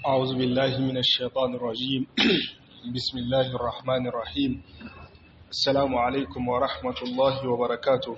أعوذ بالله من الشيطان الرجيم بسم الله الرحمن الرحيم السلام عليكم ورحمة الله وبركاته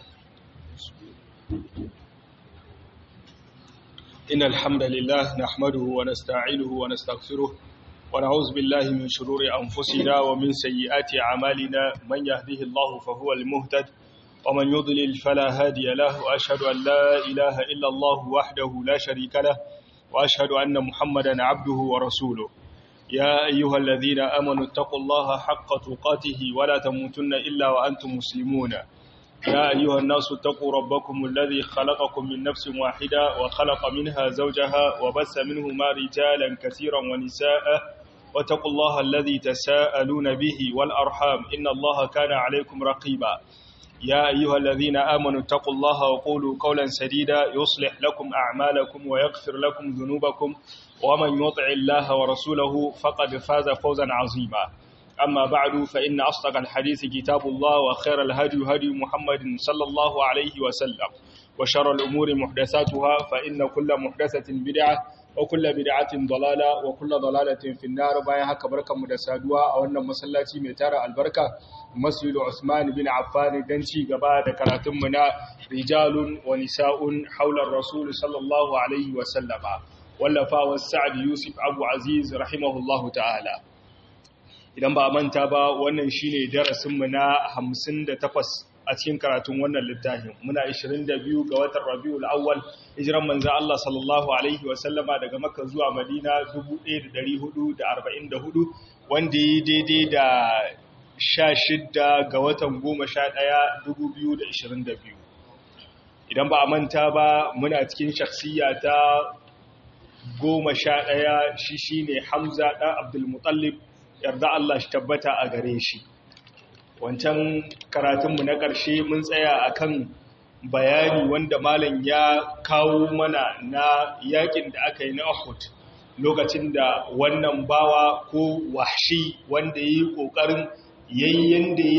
إن الحمد لله نحمده ونستعينه ونستغفره ونعوذ بالله من شرور أنفسنا ومن سيئات أعمالنا من يهده الله فهو المهتد ومن يضلل فلا هادي له وأشهد أن لا إله إلا الله وحده لا شريك له وأشهد أن محمدا عبده ورسوله يا أيها الذين آمنوا اتقوا الله حق تقاته ولا تموتن إلا وأنتم مسلمون يا أيها الناس اتقوا ربكم الذي خلقكم من نفس واحدة وخلق منها زوجها وبث منهما رجالا كثيرا ونساء واتقوا الله الذي تساءلون به والأرحام إن الله كان عليكم رقيبا يا أيها الذين آمنوا اتقوا الله وقولوا قولا سديدا يصلح لكم أعمالكم ويغفر لكم ذنوبكم ومن يطع الله ورسوله فقد فاز فوزا عظيما أما بعد فإن أصدق الحديث كتاب الله وخير الهدي هدي محمد صلى الله عليه وسلم وشر الأمور محدثاتها فإن كل محدثة بدعة وكل بدعة ضلالة وكل ضلالة في النار باين haka barkanmu da saduwa a wannan masallaci mai tara albarka Masjid Usman bin Affan dan ci gaba da karatunmu na rijalun wa nisa'un haular Rasul sallallahu alaihi wa sallama wallafa Sa'd Yusuf Abu Aziz rahimahullahu ta'ala idan ba manta ba wannan shine darasinmu na 58 a cikin karatun wannan littafin muna 22 ga watan Rabiul Awwal hijiran manzo Allah sallallahu alaihi wa sallama daga Makka zuwa Madina 1444 wanda yi daidai da 16 ga watan 11 2022 idan ba a manta ba muna cikin shakhsiya ta 11 shi shine Hamza dan Abdul Muttalib yarda Allah shi tabbata a gare shi wancan karatunmu na ƙarshe mun tsaya akan bayani wanda malam ya kawo mana na yakin da aka yi na Uhud lokacin da wannan bawa ko wahshi wanda yi kokarin yayyen da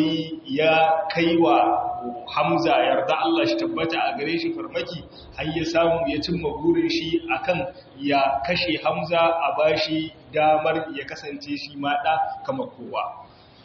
ya kaiwa Hamza yarda Allah shi tabbata a gare shi farmaki har ya samu ya cimma burin shi akan ya kashe Hamza a bashi damar ya kasance shi ma da kamar kowa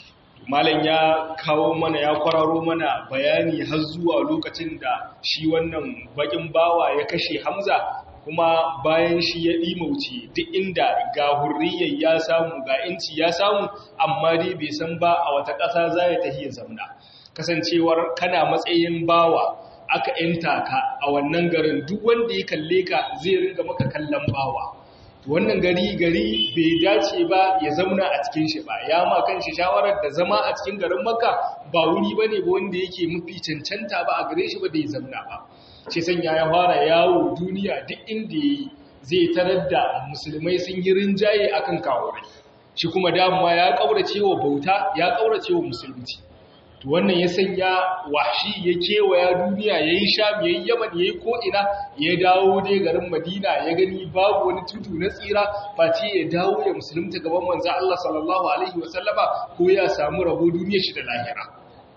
malam ya kawo mana ya kwararo mana bayani har zuwa lokacin da shi wannan bakin bawa ya kashe Hamza kuma bayan shi ya ɗimauce duk inda ga hurriyar ya samu ga inci ya samu amma dai bai san ba a wata ƙasa za ya tafi ya zamna kasancewar kana matsayin bawa aka yanta ka a wannan garin duk wanda ya kalle ka zai ringa maka kallon bawa wannan gari gari bai dace ba ya zauna a cikin shi ba ya ma kan shi shawarar da zama a cikin garin makka ba wuri ba ne ba wanda yake mafi cancanta ba a gare shi ba da ya zauna ba ce sanya ya fara yawo duniya duk inda ya yi zai tarar da musulmai sun yi rinjaye akan kawurai shi kuma damuwa ya ƙaurace wa bauta ya ƙaurace wa musulunci to wannan ya sanya washi ya kewaya duniya ya yi sham ya yi yaman ya yi ko'ina ya dawo dai garin madina ya gani babu wani tudu na tsira face ya dawo ya musulunta gaban manzan Allah sallallahu Alaihi wasallama ko ya samu rabo duniya shi da lahira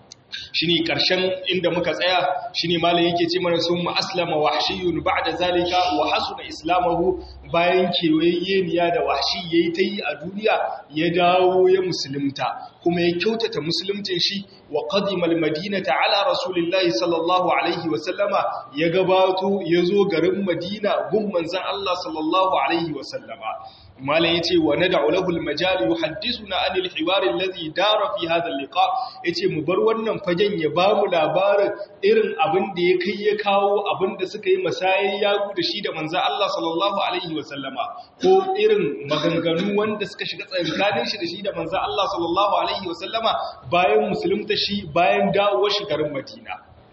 shi ne ƙarshen inda muka tsaya shi ne malin yake ce mana sun ma'aslama wahshiyun ba da zalika wa hasuna islamahu bayan kewayyeniya da wahshi ya yi ta yi a duniya ya dawo ya musulunta kuma ya kyautata musuluntin shi wa qadimal madinata ala rasulillahi sallallahu alaihi wa sallama ya gabato ya zo garin madina gun manzon Allah sallallahu alaihi wa sallama malam yace wa nad'u lahu al-majal yuhaddithuna anil hiwar alladhi dara fi hadha al-liqa yace mu bar wannan fagen ya bamu labarin irin abin da ya kai ya kawo abin da suka yi masayin yagu da shi da manzon Allah sallallahu alaihi wa sallama ko irin maganganu wanda suka shiga tsakanin shi da shi da manzon Allah sallallahu alaihi wa sallama bayan musulunta shi bayan dawowar shi garin Madina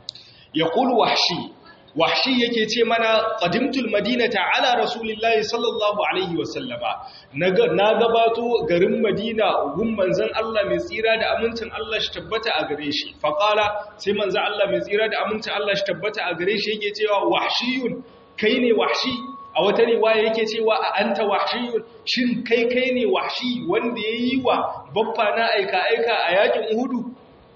yaqulu wahshi wahshi yake ce mana qadimtul madinata ala rasulillahi sallallahu alaihi wasallama na gabato garin madina gun manzon Allah mai tsira da amincin Allah shi tabbata a gare shi faqala sai manzon Allah mai tsira da amincin Allah shi tabbata a gare shi yake cewa wahshiyun kai ne wahshi a wata riwaya yake cewa a anta wahshiyun shin kai kai ne wahshi wanda yayi wa baffa na aika aika a yakin uhudu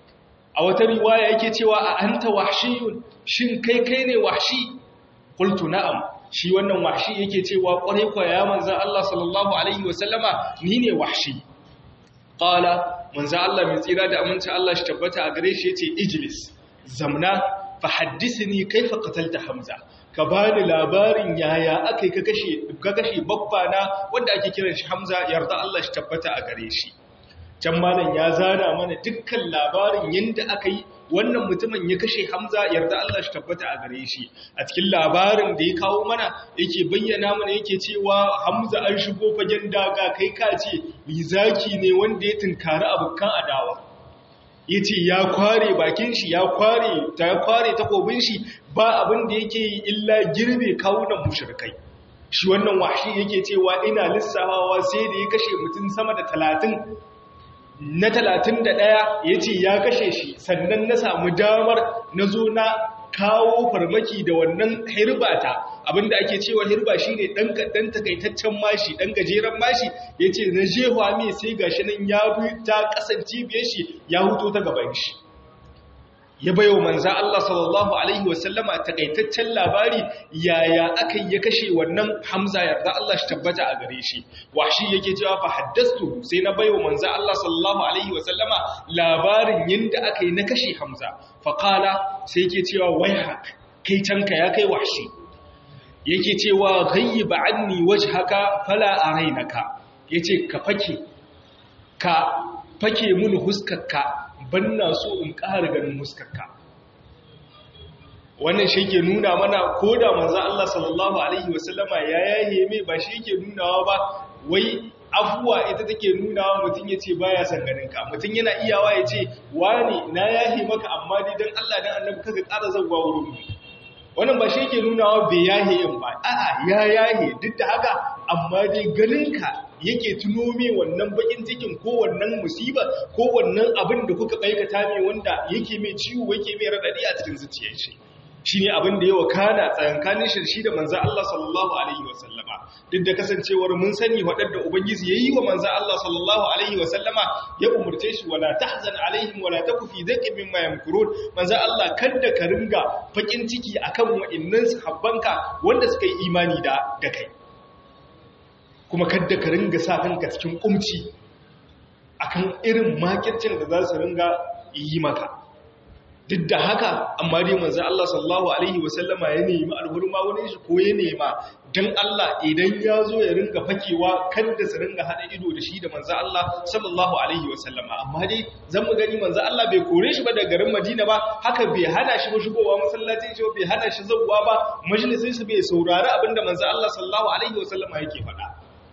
a wata riwaya yake cewa a anta wahshiyun shin kai kai ne wahshi qultu na'am shi wannan wahshi yake cewa kwarai kwa ya manzan Allah sallallahu alaihi wasallama ni ne wahshi qala manzan Allah mai tsira da aminci Allah shi tabbata a gare shi yace ijlis zamna fa haddithni kaifa qatalta hamza ka bani labarin yaya akai ka kashe ka kashe babbana wanda ake kiran shi hamza yarda Allah shi tabbata a gare shi can malam ya zana mana dukkan labarin yadda aka yi wannan mutumin ya kashe hamza yarda Allah shi tabbata a gare shi a cikin labarin da ya kawo mana yake bayyana mana yake cewa hamza an shigo fagen daga kai ka ce zaki ne wanda ya tunkari abokan adawa ya ce ya kware bakin shi ya kware ta kware takobin shi ba abin da yake yi illa girbe kawunan mushrikai shi wannan washi yake cewa ina lissafawa sai da ya kashe mutum sama da talatin na talatin da ɗaya ya ce ya kashe shi sannan na samu damar na zo na kawo farmaki da wannan hirbata abinda ake cewa hirba shi ne ɗan takaitaccen mashi ɗan gajeren mashi ya ce na jewa mai sai gashi nan ya bi ta kasance biye shi ya huto ta gaban shi ya bayo manza Allah sallallahu alaihi wasallama takaitaccen labari yaya aka ya kashe wannan Hamza yarda Allah shi tabbata a gare shi washi yake cewa fa haddastu sai na bayo manza Allah sallallahu alaihi wasallama labarin yanda aka yi na kashe Hamza fa qala sai yake cewa wayhak kai canka ya kai washi yake cewa ghayyiba anni wajhaka fala arainaka yace ka fake ka fake mun huskarka ban na so in ƙara ganin muskarka wannan shi ke nuna mana ko da manzan Allah sallallahu Alaihi wasallama ya yaye mai ba shi ke nunawa ba wai afuwa ita take nunawa mutum ya ce baya son ganinka mutum yana iyawa ya ce wani na yahe maka amma dai don Allah don annabi kaga ƙara zauwa wurin mu wannan ba shi ke nunawa bai yahe yin ba a'a ya yahe duk da haka amma dai ganinka yake tuno me wannan bakin cikin ko wannan musiba ko wannan abin da kuka aikata me wanda yake mai ciwo yake mai radadi a cikin zuciyar shi shine abin da yawa kana tsayankanin shi shi da manzo Allah sallallahu alaihi wasallama duk da kasancewar mun sani wadanda ubangiji yayi wa manzo Allah sallallahu alaihi wasallama ya umurce shi wala tahzan alaihim wala taku fi dhaqin mimma yamkurun manzo Allah kada ka ringa bakin ciki akan wa'annan sahabbanka wanda suka yi imani da da kai kuma kadda ka ringa sa kanka cikin kumci akan irin makircin da za su ringa yi maka duk da haka amma dai manzo Allah sallallahu alaihi wasallama ya nemi alhurma wani shi ko ya nema dan Allah idan ya zo ya ringa fakewa kada su ringa hada ido da shi da manzo Allah sallallahu alaihi wasallama amma dai zan mu gani manzo Allah bai kore shi ba daga garin Madina ba haka bai hana shi ba shigowa masallacin shi bai hana shi zawwa ba majalisin shi bai saurari abinda manzo Allah sallallahu alaihi wasallama yake faɗa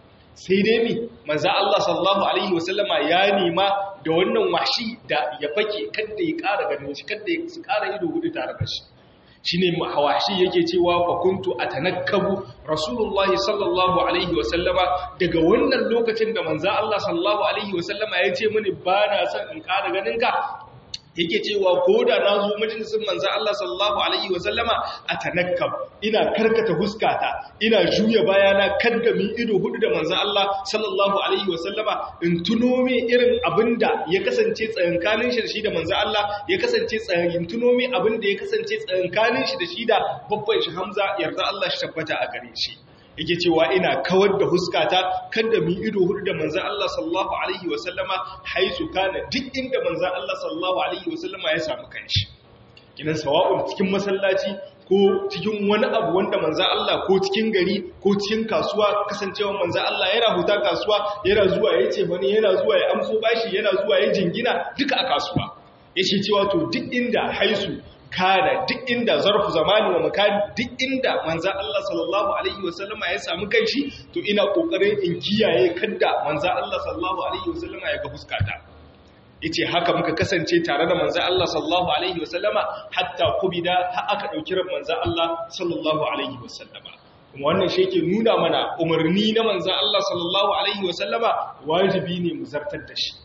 sai dai mi manzo Allah sallallahu alaihi wasallama ya nema da wannan washi da ya fake kada ya ƙara ganin shi kada ya su ƙara ido hudu tare da shi shine hawashi yake cewa fa kuntu atanakkabu rasulullahi sallallahu alaihi wasallama daga wannan lokacin da manzo Allah sallallahu alaihi wasallama ya ce mini ba na son in ƙara ganin ka yake cewa ko da na zo majalisun manzan Allah sallallahu Alaihi wasallama a tanakkam ina karkata huskata ina juya bayana kadda mi ido hudu da manzan Allah sallallahu Alaihi wasallama in tuno me irin abin da ya kasance tsayankanin shi da shi da manzan Allah ya kasance tsayin tuno me abin da ya kasance tsayankanin shi da shi da babban shi Hamza yarda Allah shi tabbata a gare shi yake cewa ina kawar da huskata kada mu ido hudu da manzan Allah sallallahu alaihi wasallama haisu kana duk inda manzan Allah sallallahu alaihi wasallama ya samu kanshi kinan sawa'un cikin masallaci ko cikin wani abu wanda manzan Allah ko cikin gari ko cikin kasuwa kasancewa manzan Allah yana huta kasuwa yana zuwa ya ce wani yana zuwa ya amso bashi yana zuwa ya jingina duka a kasuwa yake cewa to duk inda haisu kada duk inda zarfu zamani wa makani duk inda manzan Allah sallallahu alaihi wasallama ya samu kanshi to ina kokarin in kiyaye kadda manzan Allah sallallahu alaihi wasallama ya ga fuskata yace haka muka kasance tare da manzan Allah sallallahu alaihi wasallama hatta kubida har aka dauki ran manzan Allah sallallahu alaihi wasallama kuma wannan shi yake nuna mana umarni na manzan Allah sallallahu alaihi wasallama wajibi ne mu zartar da shi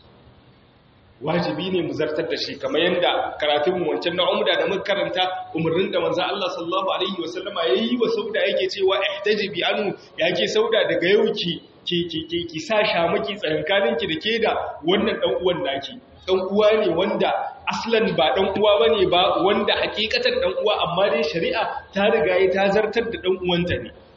wajibi ne mu zartar da shi kamar yadda karatunmu wancan na umda da muka karanta umarnin da manzo Allah sallallahu alaihi wasallama yayi wa sauda yake cewa ihtajibi anu yake sauda daga yau ki ki ki ki sa shamaki tsakankanin ki da ke da wannan dan uwan naki dan uwa ne wanda aslan ba dan uwa bane ba wanda hakikatan dan uwa amma dai shari'a ta riga ta zartar da dan uwanta ne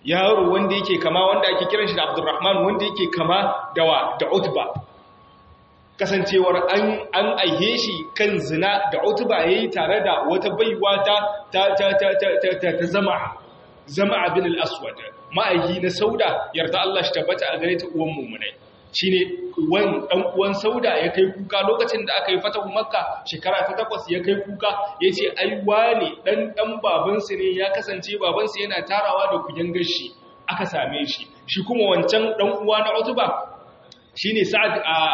yaro wanda yake kama wanda ake kiran shi da Abdurrahman wanda yake kama da wa da Utba kasancewar an an aihe shi kan zina da Utba yayi tare da wata baiwa ta ta ta ta ta ta zama zama bin al-aswad ma'aihi na sauda yarda Allah shi tabbata a gare ta uwan mummunai shine uwan dan uwan sauda ya kai kuka lokacin da aka yi fatahu makka shekara ta takwas ya kai kuka yace ai wane dan dan babansa ne ya kasance babansa yana tarawa da kuyan gashi aka same shi shi kuma wancan dan uwa na Utba shine Sa'ad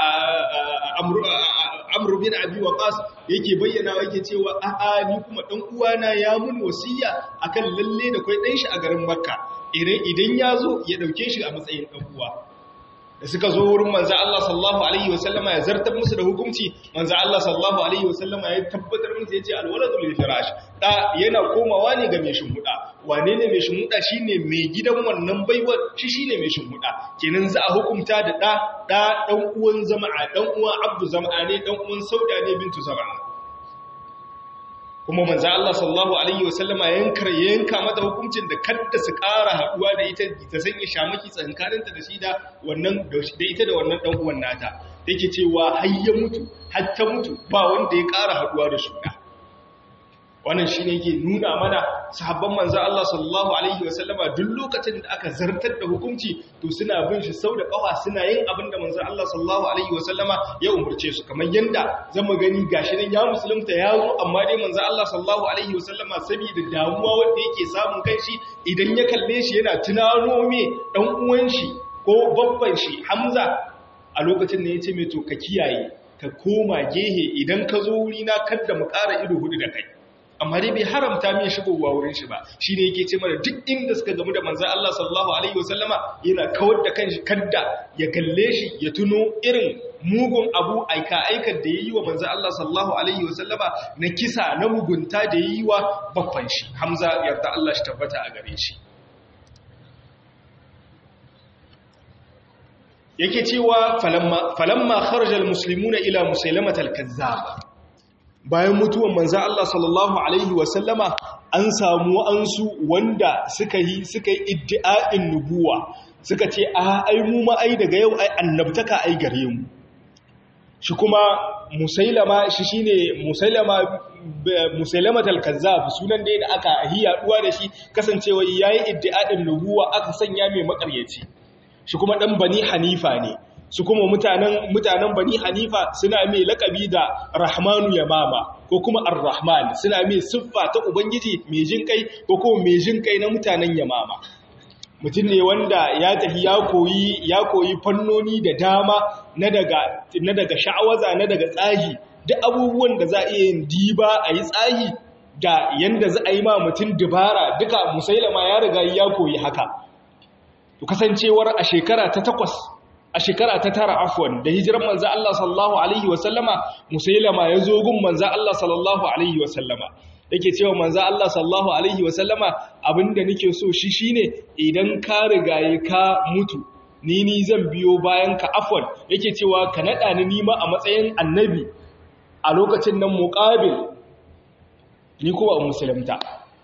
Amr bin Abi Waqas yake bayyana yake cewa a'a ni kuma dan uwana ya mun wasiya akan lalle da kai dan shi a garin Makka idan ya zo ya dauke shi a matsayin dan uwa da suka zo wurin manzo Allah sallallahu alaihi wasallama ya zartar musu da hukunci manzo Allah sallallahu alaihi wasallama ya tabbatar musu yace alwaladu lil firash da yana komawa ne ga mai shimmuda wane ne mai shimmuda shine mai gidan wannan baiwar shi shine mai shimmuda kenan za a hukunta da da da dan uwan zama'a dan uwan abdu zama'a ne dan uwan sauda ne bintu zama'a kuma manzo Allah sallallahu alaihi wasallama yankar yanka mata hukuncin da kadda su ƙara haduwa da ita ta sanya shamaki tsankaninta da shi da wannan da ita da wannan dan uwan nata yake cewa har ya mutu har ta mutu ba wanda ya ƙara haduwa da shi wannan shine yake nuna mana sahabban manzo Allah sallallahu alaihi wasallama duk lokacin da aka zartar da hukunci to suna bin shi sau da kafa suna yin abin da manzo Allah sallallahu alaihi wasallama ya umurce su kamar yanda zamu gani gashi nan ya musulunta ya zo amma dai manzo Allah sallallahu alaihi wasallama saboda damuwa wanda yake samun kanshi idan ya kalle shi yana tunano me dan uwan shi ko babban shi Hamza a lokacin da yace me to ka kiyaye ka koma gehe idan ka zo wuri na kada mu ƙara ido hudu da kai amma dai bai haramta min shigowa wurin shi ba shi ne yake ce mana duk inda suka gamu da manzan Allah sallallahu alaihi wasallama yana kawar da kanshi kadda ya kalle shi ya tuno irin mugun abu aika aikar da ya yi wa manzan Allah sallallahu alaihi wasallama na kisa na mugunta da ya yi wa babban shi hamza yarda Allah shi tabbata a gare shi yake cewa falamma falamma kharaja almuslimuna ila musailamatal kazzab bayan mutuwan manza Allah sallallahu Alaihi wasallama an samu ansu wanda suka yi suka yi iddi'a'in nubuwa suka ce a ai mu ma ai daga yau ai annabtaka ai gare mu shi kuma musailama shi shine musailama musailama al-kazzab sunan da aka hiyaduwa da shi kasancewa yayi iddi'a'in nubuwa aka sanya mai makaryaci shi kuma dan bani hanifa ne su kuma mutanen mutanen bani hanifa suna mai lakabi da rahmanu yamama ko kuma ar-rahman suna mai siffa ta ubangiji mai jin kai ko kuma mai jin kai na mutanen yamama mutum ne wanda ya tafi ya koyi ya koyi fannoni da dama na daga na daga sha'awaza na daga tsahi duk abubuwan da za a iya yin diba a yi tsahi da yanda za a yi ma mutum dubara duka musailama ya riga ya koyi haka to kasancewar a shekara ta takwas a shekara ta tara afwan da hijiran manzo Allah sallallahu alaihi wasallama musailama ya zo gun manzo Allah sallallahu alaihi wasallama yake cewa manzo Allah sallallahu alaihi wasallama abinda nake so shi shine idan ka rigaye ka mutu ni ni zan biyo bayan ka afwan yake cewa ka nada ni nima a matsayin annabi a lokacin nan muqabil ni kuma musulunta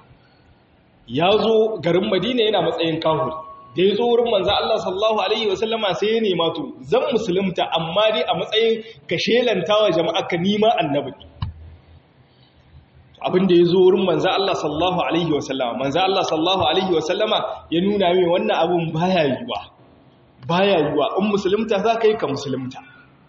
ya zo garin Madina yana matsayin kahuri da ya zo wurin manzan Allah sallallahu Alaihi wasallama sai ya nema to zan musulunta amma dai a matsayin ka shelantawa jama'a ka nima annabi abin da ya zo wurin manzan Allah sallallahu Alaihi wasallama manzan Allah sallallahu Alaihi wasallama ya nuna mai wannan abin baya yiwa baya yiwa in musulunta za ka yi ka musulunta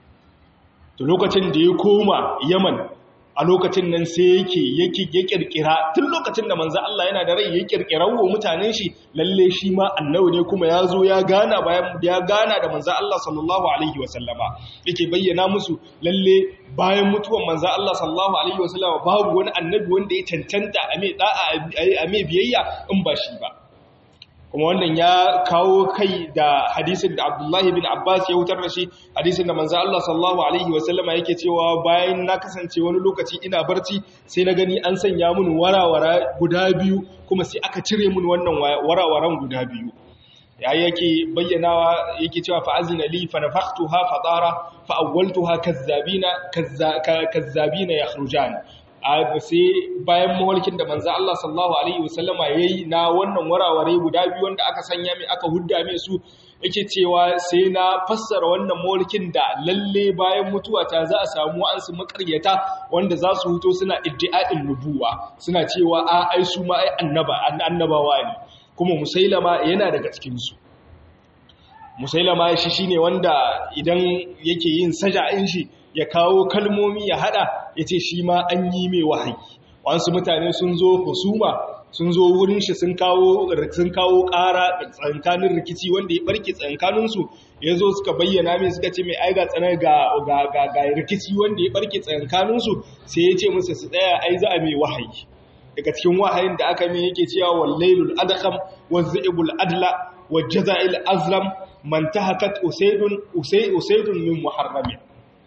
to lokacin da ya koma yaman a lokacin nan sai yake yake ya kirkira tun lokacin da manzo Allah yana da rai ya kirkira wa mutanen shi lalle shi ma annabi ne kuma ya zo ya gana bayan ya gana da manzo Allah sallallahu alaihi wasallama yake bayyana musu lalle bayan mutuwan manzo Allah sallallahu alaihi wasallama babu wani annabi wanda ya cancanta a mai da'a a mai biyayya in ba shi ba kuma wannan ya kawo kai da hadisin da Abdullahi bin Abbas ya wutar da shi hadisin da manzo Allah sallallahu alaihi wasallama yake cewa bayan na kasance wani lokaci ina barci sai na gani an sanya mun warawara guda biyu kuma sai aka cire mun wannan warawaran guda biyu ya yake bayyanawa yake cewa fa azina li fa nafakhtuha fa tara fa awwaltuha kazzabina kazzabina yakhrujan sai bayan mawalkin da manzo Allah sallallahu alaihi wasallama yayi na wannan waraware guda biyu wanda aka sanya mai aka hudda mai su yake cewa sai na fassara wannan mawalkin da lalle bayan mutuwa ta za a samu an su makaryata wanda za su huto suna iddi'a'in nubuwa suna cewa a ai su ma ai annaba annabawa ne kuma musailama yana daga cikin su musailama shi shine wanda idan yake yin saja'in shi ya kawo kalmomi ya hada yace shi ma an yi mai wahayi wasu mutane sun zo husuma sun zo wurin shi sun kawo sun kawo ƙara tsankanin rikici wanda ya barke tsankanin su yazo suka bayyana mai suka ce mai ai ga tsanar ga ga ga rikici wanda ya barke tsankanin su sai ya ce musu su tsaya ai za a mai wahayi daga cikin wahayin da aka mai yake cewa wallailul adqam wazibul adla wajza'il azlam man tahakat usaydun usaydun min muharramin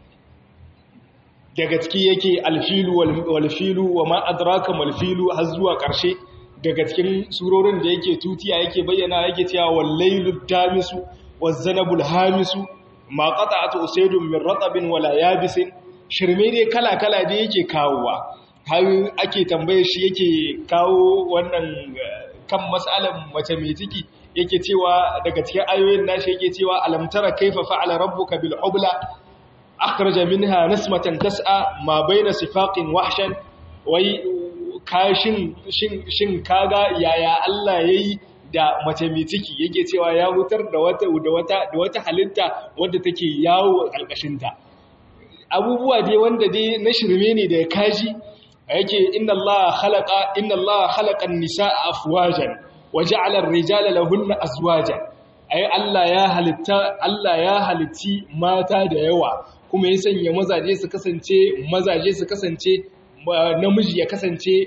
daga ciki yake alfilu walfilu wa ma adraka malfilu har zuwa ƙarshe daga cikin surorin da yake tutiya yake bayyana yake cewa wallailu damisu wazanabul hamisu ma qata'atu usaydun min ratabin wala yabisin shirme dai kala kala da yake kawowa har ake tambaye shi yake kawo wannan kan mas'alan mace mai ciki yake cewa daga cikin ayoyin nashi yake cewa alam tara kaifa fa'ala rabbuka bil ubla أخرج منها نسمة تسعى ما بين سفاق وحشا وي kashin shin shin kaga yaya Allah yayi da mace mai ciki yake cewa ya hutar da wata da wata da wata halitta wadda take yawo alkashin ta abubuwa dai wanda dai na shirme ne da kaji yake inna Allah khalaqa inna Allah khalaqa an-nisaa afwajan wa ja'ala ar-rijala lahunna azwajan ai Allah ya halitta Allah ya halitti mata da yawa kuma ya sanya mazaje su kasance mazaje su kasance namiji ya kasance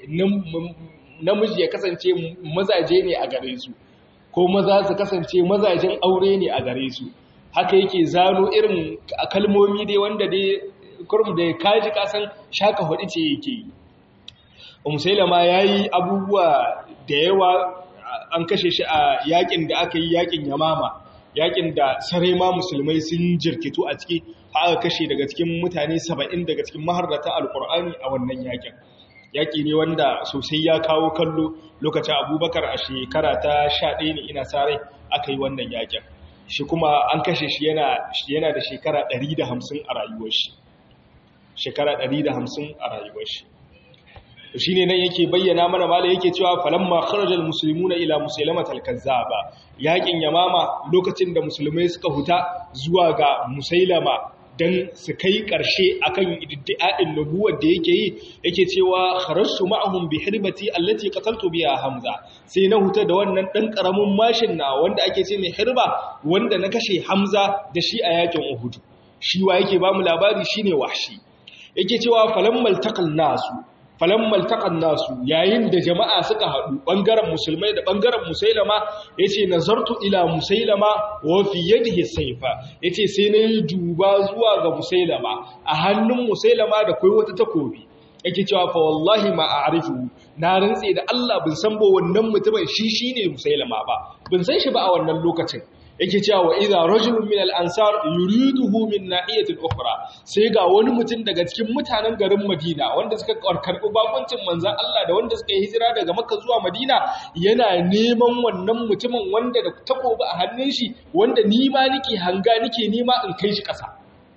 namiji ya kasance mazaje ne a gare su ko maza su kasance mazajen aure ne a gare su haka yake zano irin kalmomi dai wanda dai kurum da kaji kasan shaka hudu ce yake yi umusailama yayi abubuwa da yawa an kashe shi a yakin da aka yi yakin yamama yakin da sarai ma musulmai sun jirkitu a ciki aka kashe daga cikin mutane saba'in daga cikin maharrata alkur'ani a wannan yakin yaki ne wanda sosai ya kawo kallo lokacin abubakar a shekara ta sha ɗaya ne ina sarai aka yi wannan yakin shi kuma an kashe shi yana da shekara ɗari da hamsin a rayuwar shi shekara ɗari da hamsin a rayuwar shi shi ne nan yake bayyana mana mala yake cewa falamma kharajal muslimuna ila musailamatal kazzaba yakin yamama lokacin da musulmai suka huta zuwa ga musailama dan su kai karshe akan iddia'in nubuwar da yake yi yake cewa kharajtu ma'ahum bi hirbati allati qataltu biha hamza sai na huta da wannan dan karamin mashin na wanda ake ce mai hirba wanda na kashe hamza da shi a yakin uhud shi wa yake ba mu labari shine wahshi yake cewa falammal taqal nasu falammal taqan nasu yayin da jama'a suka haɗu ɓangaren musulmai da ɓangaren musailama yace nazartu ila musailama wa fi yadihi sayfa yace sai na yi duba zuwa ga musailama a hannun musailama da kai wata takobi yake cewa fa wallahi ma a'rifu na rantse da Allah bin san ba wannan mutumin shi shine musailama ba bin san shi ba a wannan lokacin yake cewa wa idza rajulun min al-ansar yuriduhu min nahiyatin ukhra sai ga wani mutum daga cikin mutanen garin Madina wanda suka karbi bakuncin manzon Allah da wanda suka yi hijira daga Makka zuwa Madina yana neman wannan mutumin wanda da takobi a hannun shi wanda ni ma nake hanga nake nema in kai shi ƙasa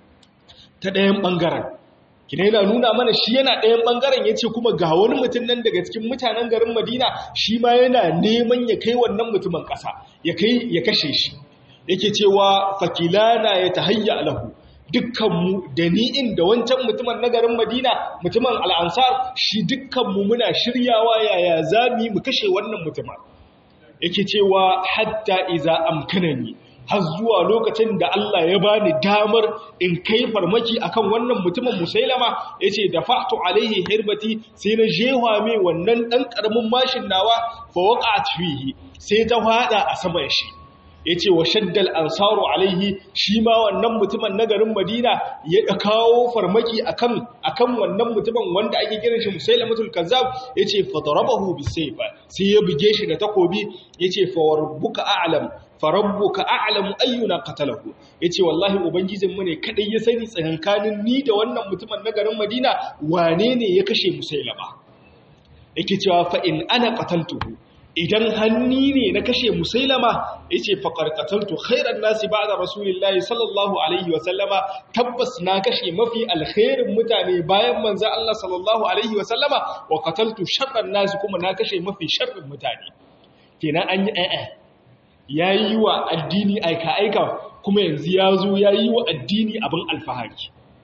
ta ɗayan bangaren kina yana nuna mana shi yana ɗayan ɓangaren ya ce kuma ga wani mutum nan daga cikin mutanen garin madina shi ma yana neman ya kai wannan mutumin ƙasa ya kai ya kashe shi yake cewa fakilana ya ta hayya alahu dukkanmu da ni'in da wancan mutumin na garin madina mutumin al'ansar shi dukkanmu muna shiryawa yaya za mu yi mu kashe wannan mutumin yake cewa hatta iza amkanani har zuwa lokacin da Allah ya bani damar in kai farmaki akan wannan mutumin musailama yace da fa'tu alaihi hirbati sai na jewa mai wannan dan karamin mashin nawa fa waqa'at fihi sai ta fada a saman shi ya ce wa shaddal ansaru alaihi shi ma wannan mutumin na garin madina ya kawo farmaki akan akan wannan mutumin wanda ake kiran shi musailamatul kazzab ya ce fadarabahu bisayfa sai ya buge shi da takobi ya ce fa rabbuka a'lam fa rabbuka a'lamu ayyuna qatalahu yace wallahi ubangijin mu ne kadai ya sani tsakankanin ni da wannan mutumin na garin madina wane ne ya kashe musailama yake cewa fa in ana qataltuhu idan hanni ne na kashe musailama yace fa qarqataltu khairan nasi ba'da rasulillahi sallallahu alaihi wa sallama tabbas na kashe mafi alkhairin mutane bayan manzo Allah sallallahu alaihi wa sallama wa qataltu sharran nasi kuma na kashe mafi sharrin mutane kenan an yi a'a yayi wa addini aika aika kuma yanzu ya zo yayi wa addini abin alfahari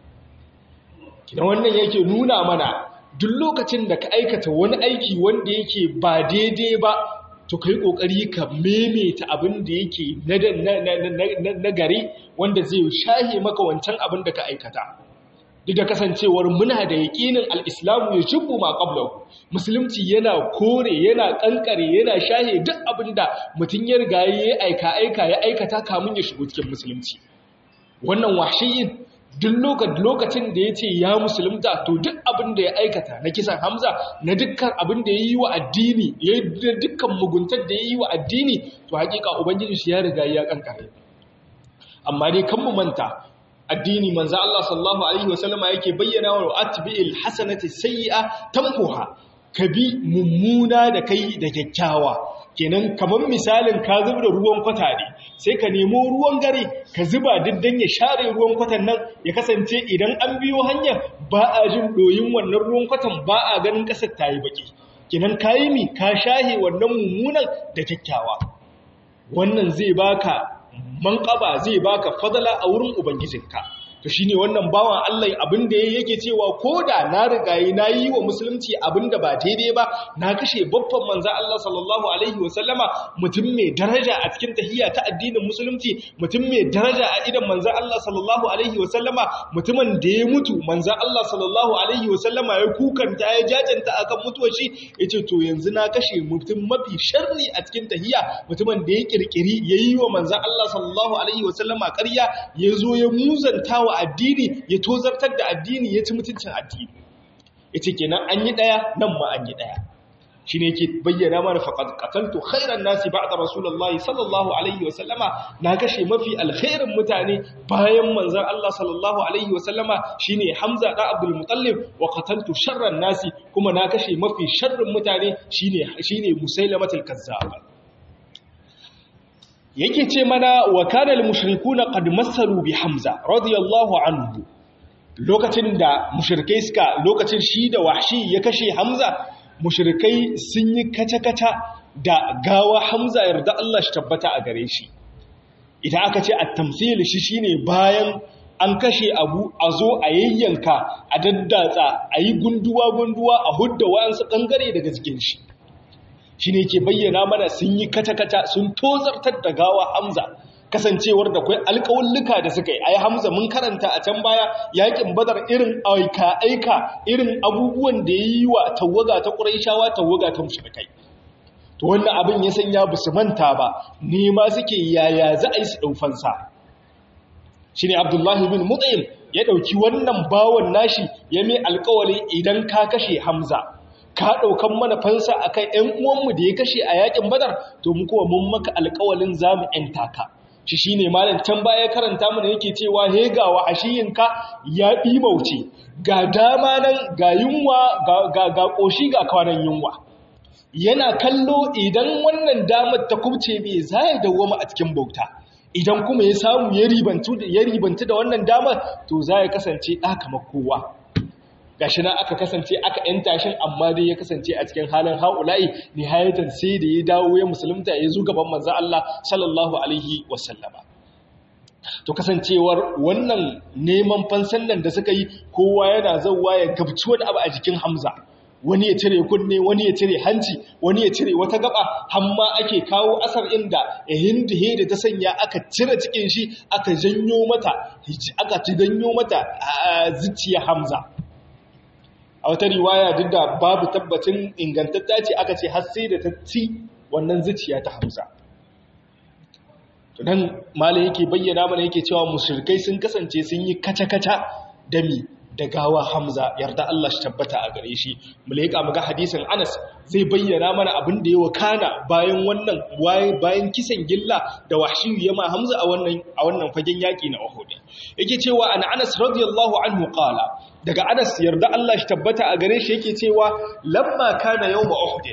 kidan wannan yake nuna mana duk lokacin da ka aikata wani aiki wanda yake ba daidai ba to kai kokari ka maimaita abin da yake na gari wanda zai shahe maka wancan abin da ka aikata duk da kasancewar muna da yaƙinin al'islamu ya shubbu ma ƙablahu musulunci yana kore yana ƙanƙare yana shahe duk abin da mutum ya riga ya aika aika ya aikata kamun ya shigo cikin musulunci wannan washiyin duk lokacin da ya ce ya musulunta to duk abin da ya aikata na kisan hamza na dukkan abin da ya yi wa addini ya yi dukkan muguntar da ya yi wa addini to hakika ubangiji shi ya riga ya kankare amma dai kan mu manta addini manzo Allah sallallahu alaihi wasallama yake bayyana wa atbi'il hasanati sayyi'a tamhuha kabi mummuna da kai da kyakkyawa kenan kamar misalin ka zuba da ruwan kwata ne sai ka nemo ruwan gare ka zuba diddan ya share ruwan kwatan nan ya kasance idan an biyo hanya ba a jin doyin wannan ruwan kwatan ba a ganin kasar ta yi baki kenan ka yi mi ka shahe wannan mummunan da kyakkyawa wannan zai baka manƙaba zai baka fadala a wurin ubangijinka to shine wannan bawan Allah abin da yake cewa koda na rigayi na yi wa musulunci abin da ba daidai ba na kashe babban manzo Allah sallallahu alaihi wasallama mutum mai daraja a cikin tahiyya ta addinin musulunci mutum mai daraja a idan manzo Allah sallallahu alaihi wasallama mutumin da ya mutu manzo Allah sallallahu alaihi wasallama ya kukanta ya jajanta akan mutuwar shi yace to yanzu na kashe mutum mafi sharri a cikin tahiyya mutumin da ya kirkiri yayi wa manzo Allah sallallahu alaihi wasallama ƙarya yazo ya muzanta wa addini ya tozartar da addini ya ci mutuncin addini ya ce kenan an yi ɗaya nan ma an yi ɗaya shi ne ke bayyana mana faƙad ƙataltu khairan nasi ba da rasulallah sallallahu alaihi wasallama na kashe mafi alkhairin mutane bayan manzan Allah sallallahu alaihi wasallama shi ne hamza ɗan abdul mutallib wa ƙataltu sharran nasi kuma na kashe mafi sharrin mutane shi ne musailamatul kazzaba yake ce mana wa kanal mushrikuna qad massalu bi hamza radiyallahu anhu lokacin da mushrikai suka lokacin shi da wahshi ya kashe hamza mushrikai sun yi kaca-kaca da gawa hamza yarda Allah shi tabbata a gare shi idan aka ce at-tamthil shi shine bayan an kashe abu a zo a yayyanka a daddatsa a yi gunduwa-gunduwa a hudda wayansu kangare daga jikin shi shi ne ke bayyana mana sun yi kata-kata sun tozartar da gawa hamza kasancewar da kwai alƙawulluka da suka yi ai hamza mun karanta a can baya yakin badar irin aika-aika irin abubuwan da ya yi wa tawaga ta ƙuraishawa tawaga ta mushrikai to wannan abin ya sanya ba su manta ba nema suke yaya za a yi su ɗaufansa shi ne abdullahi bin mutsayin ya ɗauki wannan bawan nashi ya mai alƙawari idan ka kashe hamza ka ɗaukan mana fansa a kan ‘yan uwanmu da ya kashe a yakin badar to mu kuma mun maka alƙawalin za mu ‘yan taka shi shi ne malam can baya karanta mana yake cewa he ga wa ashiyinka ya ɗimauce ga dama nan ga yunwa ga ƙoshi ga kwanan yunwa yana kallo idan wannan damar ta kubce bai za ya dawwama a cikin bauta idan kuma ya samu ya ribantu da wannan damar to za ya kasance ɗa kamar kowa gashi na aka kasance aka yanta shi amma dai ya kasance a cikin halin haula'i nihayatan sai da ya dawo ya musulunta ya zo gaban manzo Allah sallallahu alaihi wasallama to kasancewar wannan neman fansan nan da suka yi kowa yana zauwa ya gabci wani abu a jikin Hamza wani ya cire kunne wani ya cire hanci wani ya cire wata gaba hamma ake kawo asar inda hindihe da ta sanya aka cire cikin shi aka janyo mata aka janyo mata zuciya Hamza a wata riwaya duk da babu tabbacin ingantatta ce aka ce har sai da ta ci wannan zuciya ta hamza to nan malai yake bayyana mana yake cewa mushrikai sun kasance sun yi kaca-kaca da mi da gawa Hamza yarda Allah shi tabbata a gare shi mu leƙa muga hadisin Anas zai bayyana mana abin da ya wakana bayan wannan bayan kisan gilla da wahshiyu ya ma Hamza a wannan a wannan fagen yaki na Uhud yake cewa an Anas radiyallahu anhu qala daga Anas yarda Allah shi tabbata a gare shi yake cewa lamma kana yawm Uhud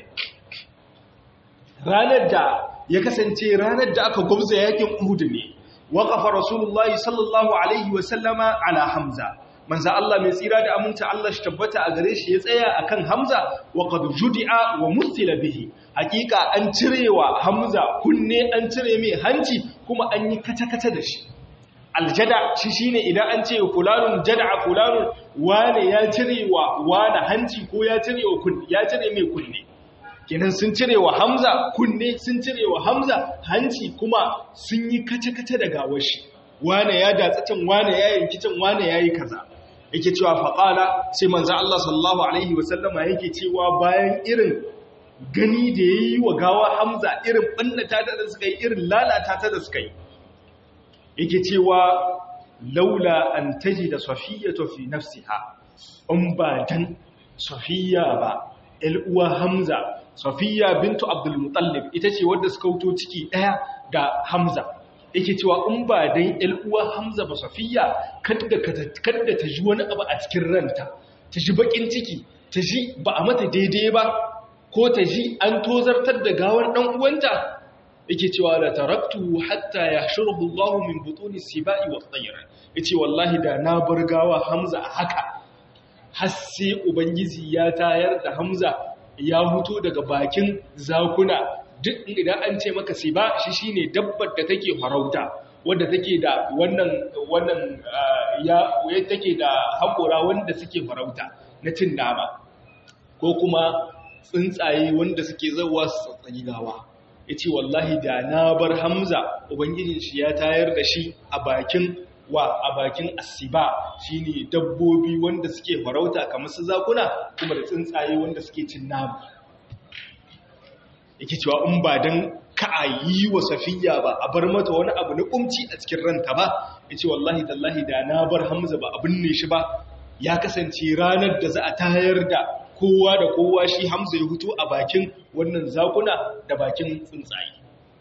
ranar da ya kasance ranar da aka gwamza yakin Uhud ne waqafa rasulullahi sallallahu alaihi wa sallama ala Hamza manzo Allah mai tsira da aminta Allah shi tabbata a gare shi ya tsaya akan Hamza wa qad judi'a wa mustila bihi hakika an cirewa Hamza kunne an cire mai hanci kuma an yi kata-kata da shi aljada shi shine idan an ce fulanun jada'a fulanun wane ya cirewa wane hanci ko ya cirewa kunne ya cire mai kunne kenan sun cirewa Hamza kunne sun cirewa Hamza hanci kuma sun yi kata-kata da gawar shi wane ya datsa can wane ya yanki can wane ya yi kaza yake cewa faƙala sai manzan Allah sallallahu Alaihi wasallama yake cewa bayan irin gani da ya yi wa gawa hamza irin ɓannata ta da suka yi irin lalata ta da suka yi yake cewa laula an taji da safiya tafi nafsiha in ba dan safiya ba uwa hamza safiya bintu abdulmutallib ita ce wadda suka wuto ciki ɗaya da hamza yake cewa in ba dan uwa Hamza ba Safiya kada kada ta ji wani abu a cikin ranta ta ji bakin ciki ta ji ba a mata daidai ba ko ta ji an tozartar da gawar dan uwanta yake cewa la taraktu hatta yahshuruhu Allah min butuni sibai wa tayr yace wallahi da na bar gawa Hamza a haka har sai ubangiji ya tayar da Hamza ya huto daga bakin zakuna duk idan an ce maka siba shi shine dabbar da take farauta wadda take da wannan wannan ya take da hakora wanda suke farauta na cin nama ko kuma tsuntsaye wanda suke zawa su tsatsagi gawa yace wallahi da na bar Hamza ubangijin shi ya tayar da shi a bakin wa a bakin asiba shine dabbobi wanda suke farauta kamar su zakuna kuma da tsuntsaye wanda suke cin nama yake cewa in ba don ka a yi wa safiya ba a bar mata wani abu na kumci a cikin ranta ba ya ce wallahi tallahi da na bar hamza ba abin ne shi ba ya kasance ranar da za a tayar da kowa da kowa shi hamza ya hutu a bakin wannan zakuna da bakin tsuntsaye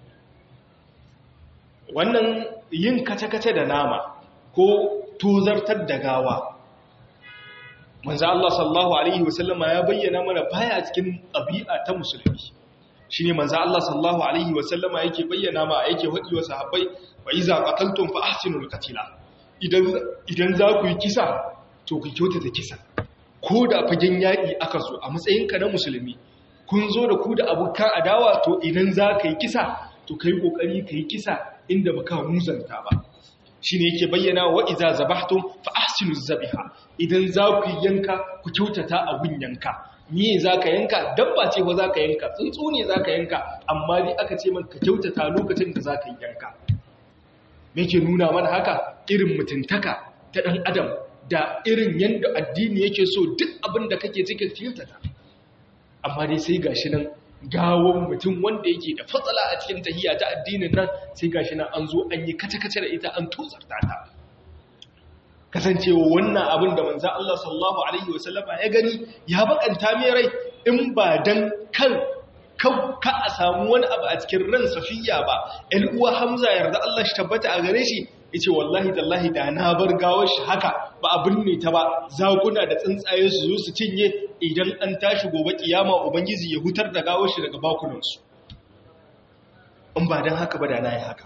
wannan yin kace-kace da nama ko tozartar da gawa manzo Allah sallallahu alaihi wasallama ya bayyana mana baya cikin ɗabi'a ta musulmi shi ne manzo Allah sallallahu alaihi wasallama yake bayyana ma yake haɗi wa sahabbai wa iza qataltum fa ahsinul qatila idan idan za ku yi kisa to ku kyautata kisa ko da fagen yaƙi aka zo a matsayinka na musulmi kun zo da ku da abokan adawa to idan za ka yi kisa to kai kokari ka yi kisa inda baka muzanta ba shine yake bayyana wa iza zabahtum fa ahsinuz zabiha idan za ku yanka ku kyautata abun yanka ni za ka yanka dabba ce ba za ka yanka tsuntsu ne za ka yanka amma dai aka ce man ka kyautata lokacin da za ka yanka me ke nuna mana haka irin mutuntaka ta ɗan adam da irin yadda addini yake so duk abin da kake cikin kyautata amma dai sai gashi nan gawon mutum wanda yake da fatsala a cikin tahiya ta addinin nan sai gashi nan an zo an yi kace-kace da ita an tozarta ta kasancewa wannan abin da manzo Allah sallallahu alaihi wasallama ya gani ya bakanta mai rai in ba dan kan ka a samu wani abu a cikin ran safiya ba ɗan uwa hamza yarda Allah shi tabbata a gare shi yace wallahi tallahi da na bar gawar shi haka ba abin ne ta ba zakuna da tsuntsaye su zo su cinye idan an tashi gobe kiyama ubangiji ya hutar da gawar shi daga bakunan su in ba dan haka ba da na yi haka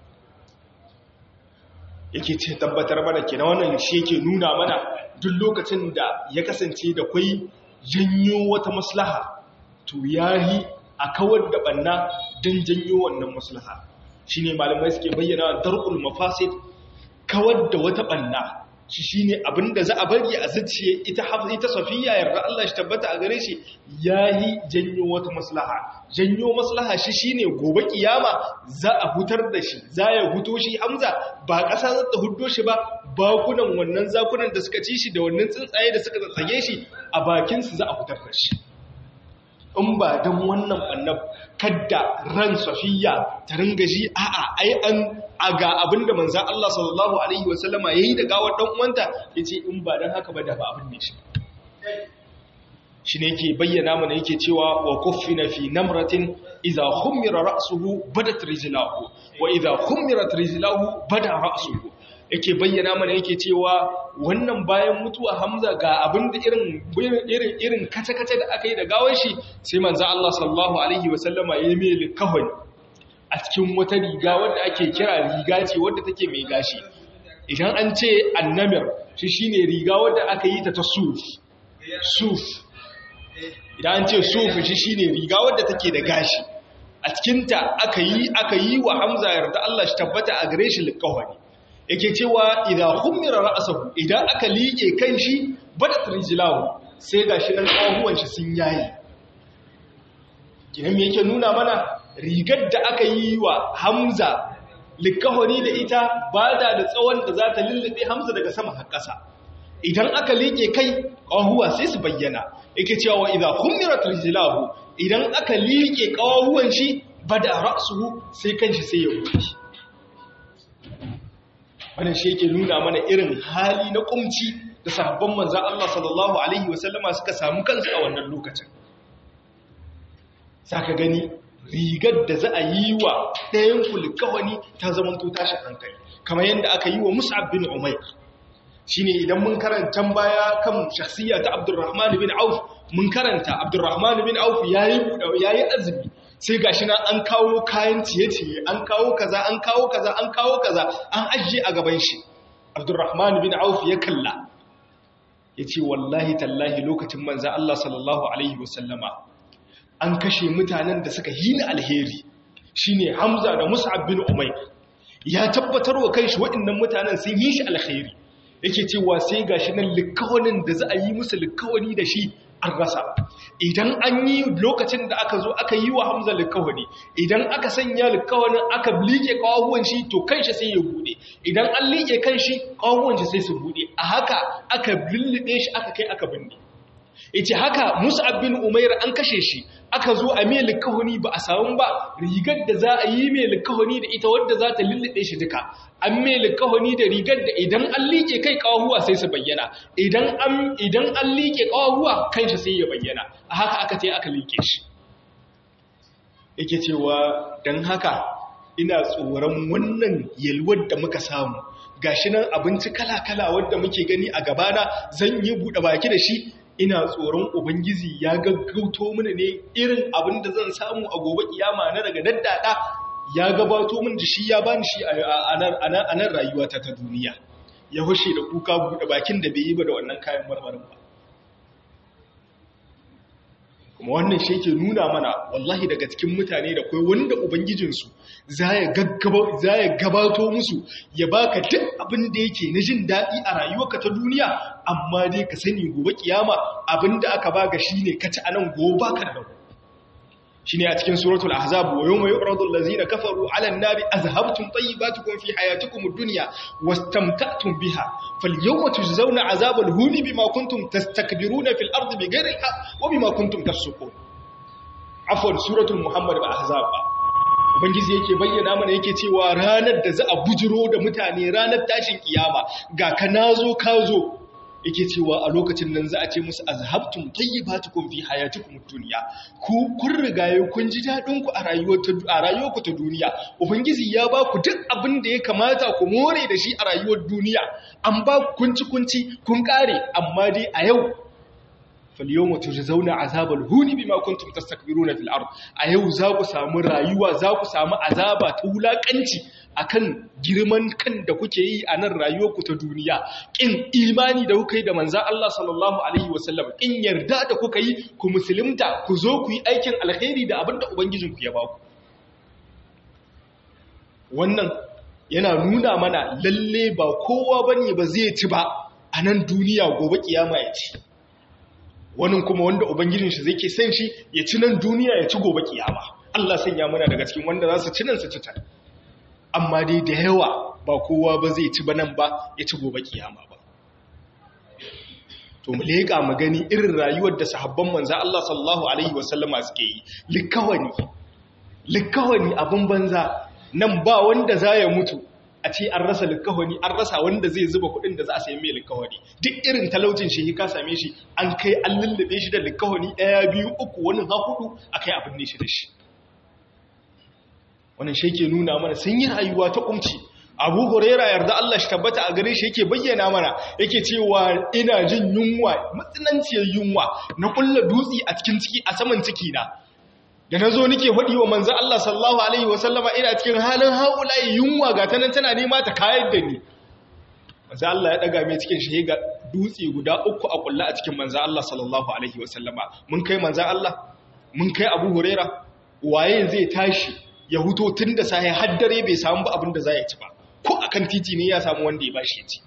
yake ce tabbatar mana kenan wannan shi yake nuna mana duk lokacin da ya kasance da kwai janyo wata maslaha to yahi a kawar da banna don janyo wannan maslaha shine malamai suke bayyana darqul mafasid kawar da wata banna shi shine abinda za a bari a zuciye ita ita safiya yarda Allah shi tabbata a gare shi yahi janyo wata maslaha janyo maslaha shi shine gobe kiyama za a hutar da shi za ya huto shi Hamza ba ƙasa za ta huddo shi ba bakunan wannan zakunan da suka ci shi da wannan tsuntsaye da suka tsage shi a bakin su za a hutar da shi in ba don wannan ɓannan kadda ran safiya ta ringa ji a'a ai an aga abinda manzan Allah sallallahu Alaihi wasallama ya yi da gawar ɗan uwanta ya ce in ba don haka ba da ba abin ne shi shi ne ke bayyana mana yake cewa wa kuffina fi namratin idza khummira ra'suhu badat rijlahu wa idza khummirat rijlahu bada ra'suhu yake bayyana mana yake cewa wannan bayan mutuwa Hamza ga abin da irin irin irin kace-kace da aka yi da gawar shi sai manzo Allah sallallahu alaihi wasallama ya mai likahon a cikin wata riga wadda ake kira riga ce wadda take mai gashi idan an ce annamir shi shine riga wadda aka yi ta ta suf suf idan an ce suf shi shine riga wadda take da gashi a cikinta aka yi aka yi wa Hamza yarda Allah shi tabbata a gare shi likahoni yake cewa idan hummira ra'asahu idan aka liƙe kan shi badat rijlahu sai gashi nan kahuwan shi sun yayi kinan me yake nuna mana rigar da aka yi wa Hamza likahoni da ita bada da tsawon da za ta lullube Hamza daga sama har ƙasa idan aka liƙe kai kahuwa sai su bayyana yake cewa idan hummirat rijlahu idan aka liƙe kahuwan shi bada ra'suhu sai kanshi sai ya wuce wannan shi yake nuna mana irin hali na kumci da sahabban manzan Allah sallallahu Alaihi wasallama suka samu kansu a wannan lokacin. Saka gani rigar da za a yi wa ɗayan kulikawani ta zamanto tashi hankali, kamar yadda aka yi wa Mus'ab bin Umair. Shi ne idan mun karanta baya kan shakhsiyya ta Abdurrahman bin Auf, mun karanta Abdurrahman bin Auf ya yi azumi, sai ga shi na an kawo kayan ciye-ciye an kawo kaza an kawo kaza an kawo kaza an ajiye a gaban shi abdurrahman bin auf ya kalla ya ce wallahi tallahi lokacin manza Allah sallallahu alaihi wasallama an kashe mutanen da suka hina alheri shine hamza da mus'ab bin umayr ya tabbatar wa kanshi waɗannan mutanen sun yi shi alheri yake cewa sai gashi nan likawanin da za a yi musu likawani da shi an rasa idan an yi lokacin da aka zo aka yi wa hamza likawani idan aka sanya likawanin aka liƙe kawahuwan shi to kanshi sai ya bude idan an liƙe kanshi kawahuwan shi sai su bude a haka aka lullube shi aka kai aka binne ita haka mus'ab bin umair an kashe shi aka zo a mai likahoni ba a samu ba rigar da za a yi mai likahoni da ita wadda za ta lullube shi duka an mai likahoni da rigar da idan an liƙe kai kawahuwa sai su bayyana idan an idan an liƙe kawahuwa kanshi sai ya bayyana a haka aka ce aka liƙe shi yake cewa dan haka ina tsoron wannan yalwar da muka samu gashi nan abinci kala-kala wanda muke gani a gabana zan yi buɗe baki da shi ina tsoron ubangiji ya gaggauto mini ne irin abin da zan samu a gobe kiyama na daga daddada ya gabato min da shi ya bani shi a nan rayuwata ta duniya ya hushe da kuka buɗe bakin da bai yi ba da wannan kayan marmarin ba kuma wannan shi ke nuna mana wallahi daga cikin mutane da kai wanda ubangijinsu za ya gabato musu ya baka duk abin da yake na jin daɗi a rayuwarka ta duniya amma dai ka sani gobe kiyama abin da aka baka shi ne ka ci a nan gobe baka da rabu shi ne a cikin suratul ahzab wa yawma yu'radu allazina kafaru 'ala an-nari azhabtum tayyibatukum fi hayatikum ad-dunya wastamta'tum biha falyawma tujzauna 'azabal huni bima kuntum tastakbiruna fil ardi bighayri al-haqq wa bima kuntum tafsukun afwan suratul muhammad ba ahzab ba ubangiji yake bayyana mana yake cewa ranar da za a bujiro da mutane ranar tashin kiyama ga ka nazo ka zo yake cewa a lokacin nan za a ce musu azhabtum tayyibatukum fi hayatikum dunya ku kun rigaye kun ji dadin ku a rayuwar ta a rayuwar ku ta duniya ubangiji ya ba ku duk abin da ya kamata ku more da shi a rayuwar duniya an ba ku kunci kunci kun kare amma dai a yau falyawma tujzauna azabal huni bima kuntum tastakbiruna fil ard a yau za ku samu rayuwa za ku samu azaba ta wulakanci akan girman kan da kuke yi a nan rayuwarku ta duniya kin imani da kuka yi da manzan Allah sallallahu alaihi wasallam kin yarda da kuka yi ku musulunta ku zo ku yi aikin alkhairi da abinda ubangijinku ya baku wannan yana nuna mana lalle ba kowa bane ba zai ci ba a nan duniya gobe kiyama ya ci wannan kuma wanda ubangijin shi zai ke san shi ya ci nan duniya ya ci gobe kiyama Allah sanya mana daga cikin wanda za su ci nan su ci ta amma dai da yawa ba kowa ba zai ci ba nan ba ya ci gobe kiyama ba to mu leƙa mu gani irin rayuwar da sahabban manzo Allah sallallahu alaihi wasallama suke yi likawani likawani abin banza nan ba wanda za ya mutu a ce an rasa likawani an rasa wanda zai zuba kuɗin da za a sayi mai likawani duk irin talaucin shi ka same shi an kai an lullube shi da likawani ɗaya biyu uku wani ha hudu a kai abin ne shi da shi wannan shi ke nuna mana sun yi rayuwa ta kumci abu huraira yarda Allah shi tabbata a gare shi yake bayyana mana yake cewa ina jin yunwa matsinanciyar yunwa na kulla dutse a cikin ciki a saman ciki na da na zo nake faɗi wa manzan Allah sallallahu alaihi wasallama ina cikin halin haulayi yunwa ga ta nan tana nema ta kayar da ni manzan Allah ya ɗaga mai cikin shi ga dutse guda uku a kulla a cikin manzan Allah sallallahu alaihi wasallama mun kai manzan Allah mun kai abu huraira waye zai tashi ya huto tun da sahi har dare bai samu ba abin da za ya ci ba ko akan titi ne ya samu wanda ya bashi ya ci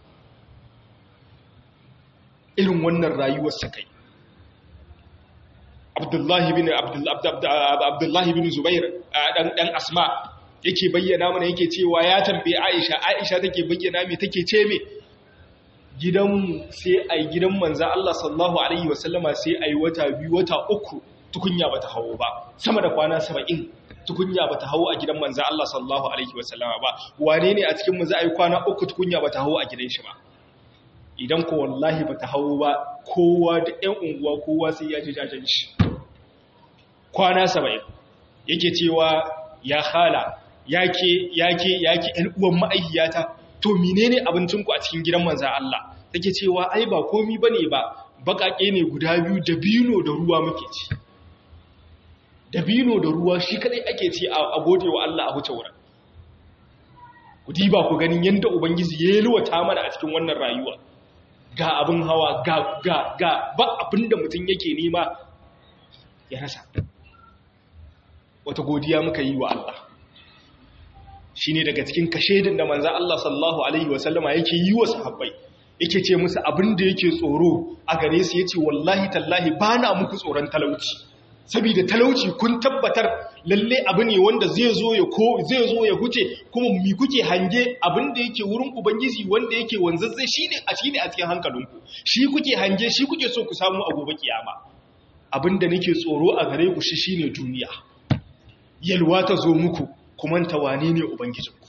irin wannan rayuwar sa kai Abdullahi bin Abdullahi bin Zubair dan dan Asma yake bayyana mana yake cewa ya tambaye Aisha Aisha take bayyana me take ce me gidanmu sai ai gidan manzo Allah sallallahu alaihi wasallama sai ai wata biyu wata uku tukunya bata hawo ba sama da kwana 70 tukunya bata hawo a gidan manzo Allah sallallahu alaihi wasallama ba wane ne a cikin mu za a yi kwana uku tukunya bata hawo a gidan shi ba idan ko wallahi bata hawo ba kowa da ƴan unguwa kowa sai ya ji jajen shi kwana 70 yake cewa ya khala yake yake yake ɗan uwan ma'ayyata to menene abincin ku a cikin gidan manzo Allah take cewa ai ba komi bane ba bakake ne guda biyu da bino da ruwa muke ci dabino da ruwa shi kadai ake ci a gode wa Allah a huce wurin ku diba ku ganin yadda ubangiji ya yalwata mana a cikin wannan rayuwa ga abin hawa ga ga ga ba abin da mutum yake nema ya rasa wata godiya muka yi wa Allah shi ne daga cikin kashedin da manza Allah sallallahu Alaihi wasallama yake yi wa sahabbai yake ce musu abin da yake tsoro a gare su ya ce wallahi tallahi ba na muku tsoron talauci saboda talauci kun tabbatar lalle abu ne wanda zai zo ya ko zai zo ya huce kuma mi kuke hange abin da yake wurin ubangiji wanda yake wanzazzai shine a shine a cikin hankalinku shi kuke hange shi kuke so ku samu a gobe kiyama abin da nake tsoro a gare ku shi shine duniya yalwa ta zo muku kuma ta wane ne ubangijinku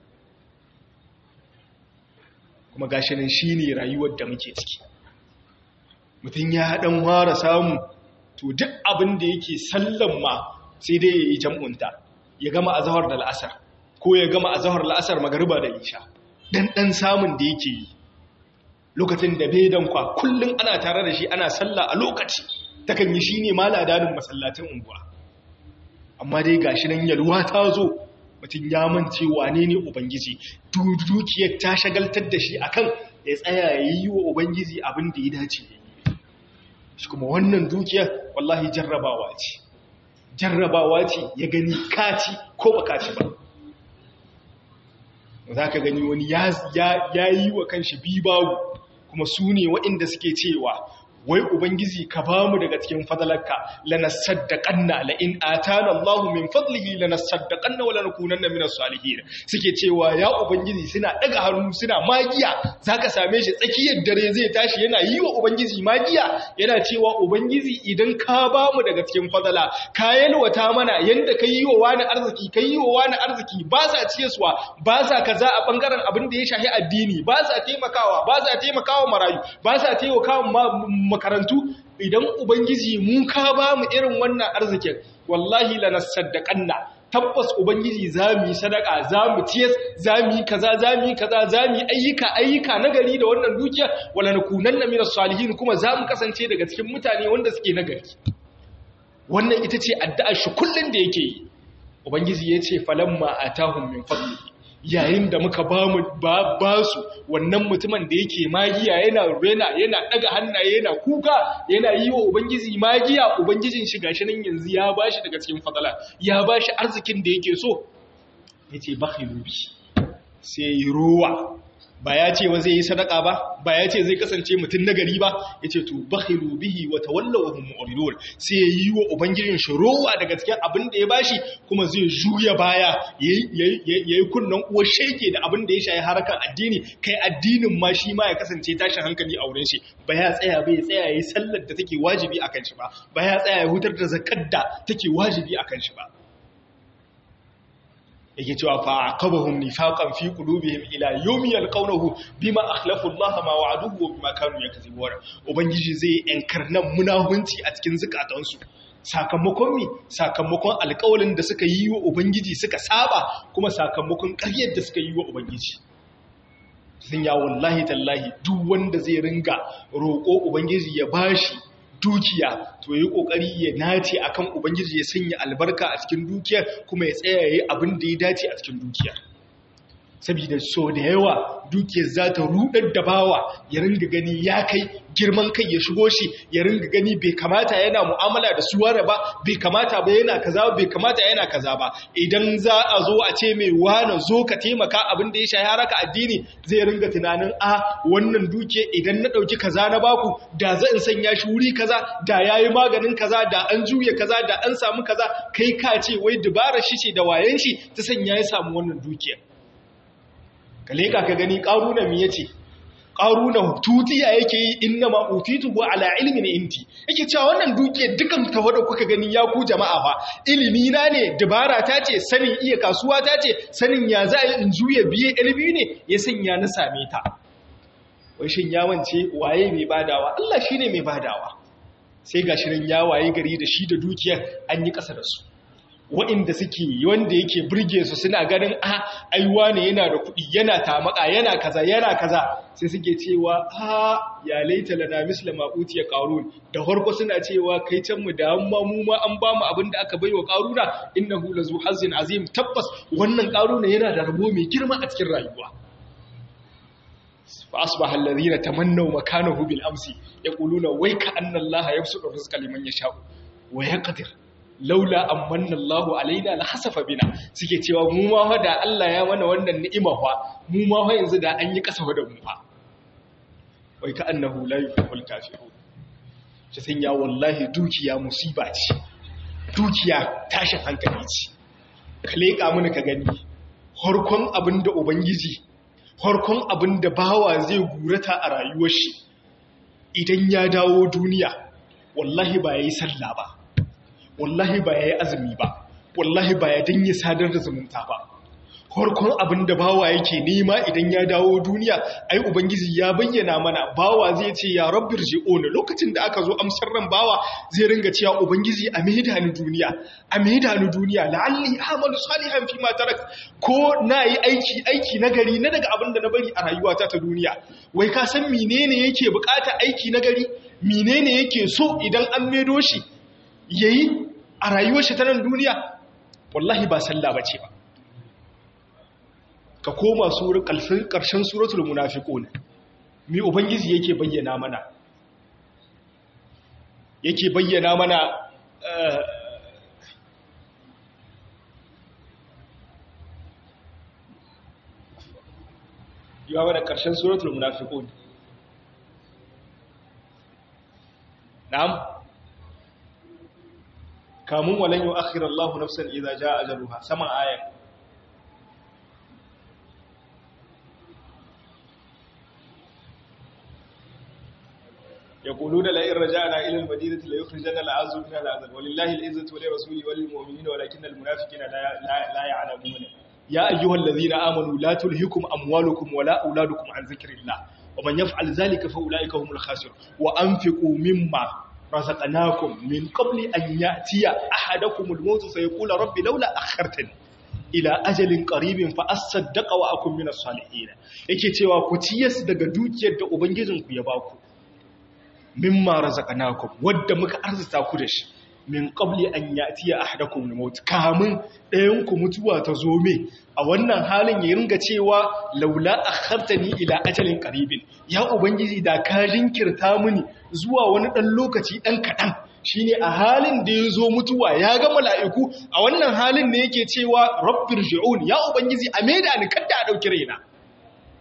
kuma gashi nan shine rayuwar da muke ciki mutum ya dan ware samu to duk abin da yake sallan ma sai dai ya yi jam'unta ya gama a zahar da la'asar ko ya gama a zahar la'asar magariba da isha dan dan samun da yake yi lokacin da bai dankwa kullum ana tare da shi ana salla a lokaci takan yi shi ne maladanin masallacin unguwa amma dai gashi nan yalwa ta zo mutum ya mance wane ne ubangiji dukiyar ta shagaltar da shi akan ya tsaya ya yi wa ubangiji abin da ya dace ya yi shi kuma wannan dukiyar wallahi jarrabawa ce jarrabawa ce ya gani kaci ko ba kaci ba za ka gani wani ya yi wa kanshi bibawu kuma su ne waɗanda suke cewa wai ubangiji ka ba mu daga cikin fadalarka lanasaddaqanna la in atana Allahu min fadlihi lanasaddaqanna wa lanakunanna minas salihin suke cewa ya ubangiji suna daga hannu suna magiya zaka same shi tsakiyar dare zai tashi yana yi wa ubangiji magiya yana cewa ubangiji idan ka ba mu daga cikin fadala ka yalwata mana yanda ka yi wa wani arziki ka yi wa wani arziki ba sa ciyaswa ba sa kaza a bangaren abin da ya shahi addini ba sa taimakawa ba sa taimakawa marayu ba sa taimakawa makarantu idan ubangiji mun ka ba mu irin wannan arzikin wallahi lanasaddaqanna tabbas ubangiji zamu yi sadaka zamu ciyas zamu yi kaza zamu yi kaza zamu yi ayyuka ayyuka nagari da wannan dukiya wala nakunanna minas salihin kuma zamu kasance daga cikin mutane wanda suke nagari wannan ita ce addu'ar shi kullun da yake yi ubangiji yace falamma atahum min fadlihi yayin da muka ba mu ba su wannan mutumin da yake magiya yana rena yana daga hannaye yana kuka yana yi wa ubangiji magiya ubangijin shi gashi nan yanzu ya bashi daga cikin fadala ya bashi arzikin da yake so yace bakhilu bi sai yi ruwa ba ya ce wa zai yi sadaka ba ba ya ce zai kasance mutum nagari ba ya ce to bakhilu bihi wa tawallaw wa hum mu'ridun sai ya yi wa ubangijin shi rowa daga cikin abin da ya bashi kuma zai juya baya yayi kunnan uwar sheke da abin da ya shayi harkar addini kai addinin ma shi ma ya kasance tashin hankali a wurin shi ba ya tsaya ba ya tsaya yayi sallar da take wajibi akan shi ba ba ya tsaya ya hutar da zakat da take wajibi akan shi ba yake cewa fa aqabahum nifaqan fi qulubihim ila yawmi yalqawnahu bima akhlafu Allah ma wa'aduhu wa bima kanu yakzibun ubangiji zai enkarnan munahunci a cikin zukatansu sakamakon mi sakamakon alƙawalin da suka yi wa ubangiji suka saba kuma sakamakon ƙaryar da suka yi wa ubangiji sun ya wallahi tallahi duk wanda zai ringa roƙo ubangiji ya bashi dukiya to yi kokari ya nace akan ubangiji ya sanya albarka a cikin dukiyar kuma ya tsaya yayi abin da ya dace a cikin dukiyar saboda so da yawa dukiyar za ta rudar da bawa ya ringa gani ya kai girman kai ya shigo shi ya ringa gani bai kamata yana mu'amala da su ware ba bai kamata ba yana kaza bai kamata yana kaza ba idan za a zo a ce mai wane zo ka taimaka abin da ya shahi haraka addini zai ringa tunanin a wannan duke idan na dauki kaza na baku da za in sanya shi wuri kaza da yayi maganin kaza da an juya kaza da an samu kaza kai ka ce wai dubara shi ce da wayen shi ta sanya ya samu wannan dukiyar ka leka ka gani ƙaruna mi yace ƙaruna tutiya yake yi inna ma utitu wa ala ilmin inti yake cewa wannan duke dukan ta wada kuka gani ya ku jama'a fa ilimi na ne dabara ta ce sanin iya kasuwa ta ce sanin ya za in juya biye ilimi ne ya sanya na same ta wai shin ya wance waye mai badawa Allah shine mai badawa sai ga shirin ya waye gari da shi da dukiyar an yi ƙasa da su waɗanda suke wanda yake burge su suna ganin a aiwa ne yana da kuɗi yana tamaka yana kaza yana kaza sai suke cewa a ya laita lana misla maquti ya qarun da farko suna cewa kai can mu da amma mu ma an ba mu abin da aka baiwa qaruna innahu lazu hazin azim tabbas wannan qaruna yana da rabo mai girma a cikin rayuwa fa asbaha alladhina tamannaw makanahu bil amsi yaquluna wayka anna allaha yabsutu rizqa liman yasha'u wa yaqdir laula amanna Allahu alaina la hasafa bina suke cewa mu ma fa da Allah ya mana wannan ni'ima fa mu ma fa yanzu da an yi kasa da mu fa wai ka annahu la yuhibbul kafirun ce sun ya wallahi dukiya musiba ce dukiya tashin hankali ce ka leka mana ka gani harkon abinda ubangiji harkon abinda bawa zai gurata a rayuwar shi idan ya dawo duniya wallahi ba yayi sallah ba wallahi ba ya yi azumi ba wallahi ba ya dinye sadar da zumunta ba harkon abin da bawa yake nema idan ya dawo duniya ai ubangiji ya bayyana mana bawa zai ce ya rabbir ji'una lokacin da aka zo amsar ran bawa zai ringa cewa ubangiji a maida ni duniya a maida ni duniya la'alli amalu salihan fi ma tarak ko nayi aiki aiki nagari na daga abin da na bari a rayuwata ta duniya wai ka san menene yake bukata aiki nagari menene yake so idan an maido shi yayi a rayuwar shi ta nan duniya wallahi ba sallah bace ba ka koma sura karshen suratul munafiqun mi ubangiji yake bayyana mana yake bayyana mana yawa da karshen suratul munafiqun na'am kamun walan yi akhirar Allah nafsan idza jaa ajaluha saman ayan يقولون لئن رجعنا إلى المدينة ليخرجن الأعز منها الأذل ولله العزة ولرسوله وللمؤمنين ولكن المنافقين لا, لا, لا يعلمون يا أيها الذين آمنوا لا تلهكم أموالكم ولا أولادكم عن ذكر الله ومن يفعل ذلك فأولئك هم الخاسرون وأنفقوا مما رزقناكم من قبل أن يأتي أحدكم الموت فيقول ربي لولا أخرتني ila ajalin qaribin fa asaddaqa wa akum min as-salihin yake cewa ku ciyas daga dukiyar da ubangijinku ya baku mimma razaqnakum wadda muka arzuta ku da shi min qabli an ya'tiya ahadakum al-maut kamun ɗayan ku mutuwa ta zo me a wannan halin ya ringa cewa laula akhartani ila ajalin qaribin ya ubangiji da ka jinkirta mini zuwa wani dan lokaci dan kadan shine a halin da ya zo mutuwa ya ga mala'iku a wannan halin ne yake cewa rabbir ji'un ya ubangiji a maida ni kada a dauki raina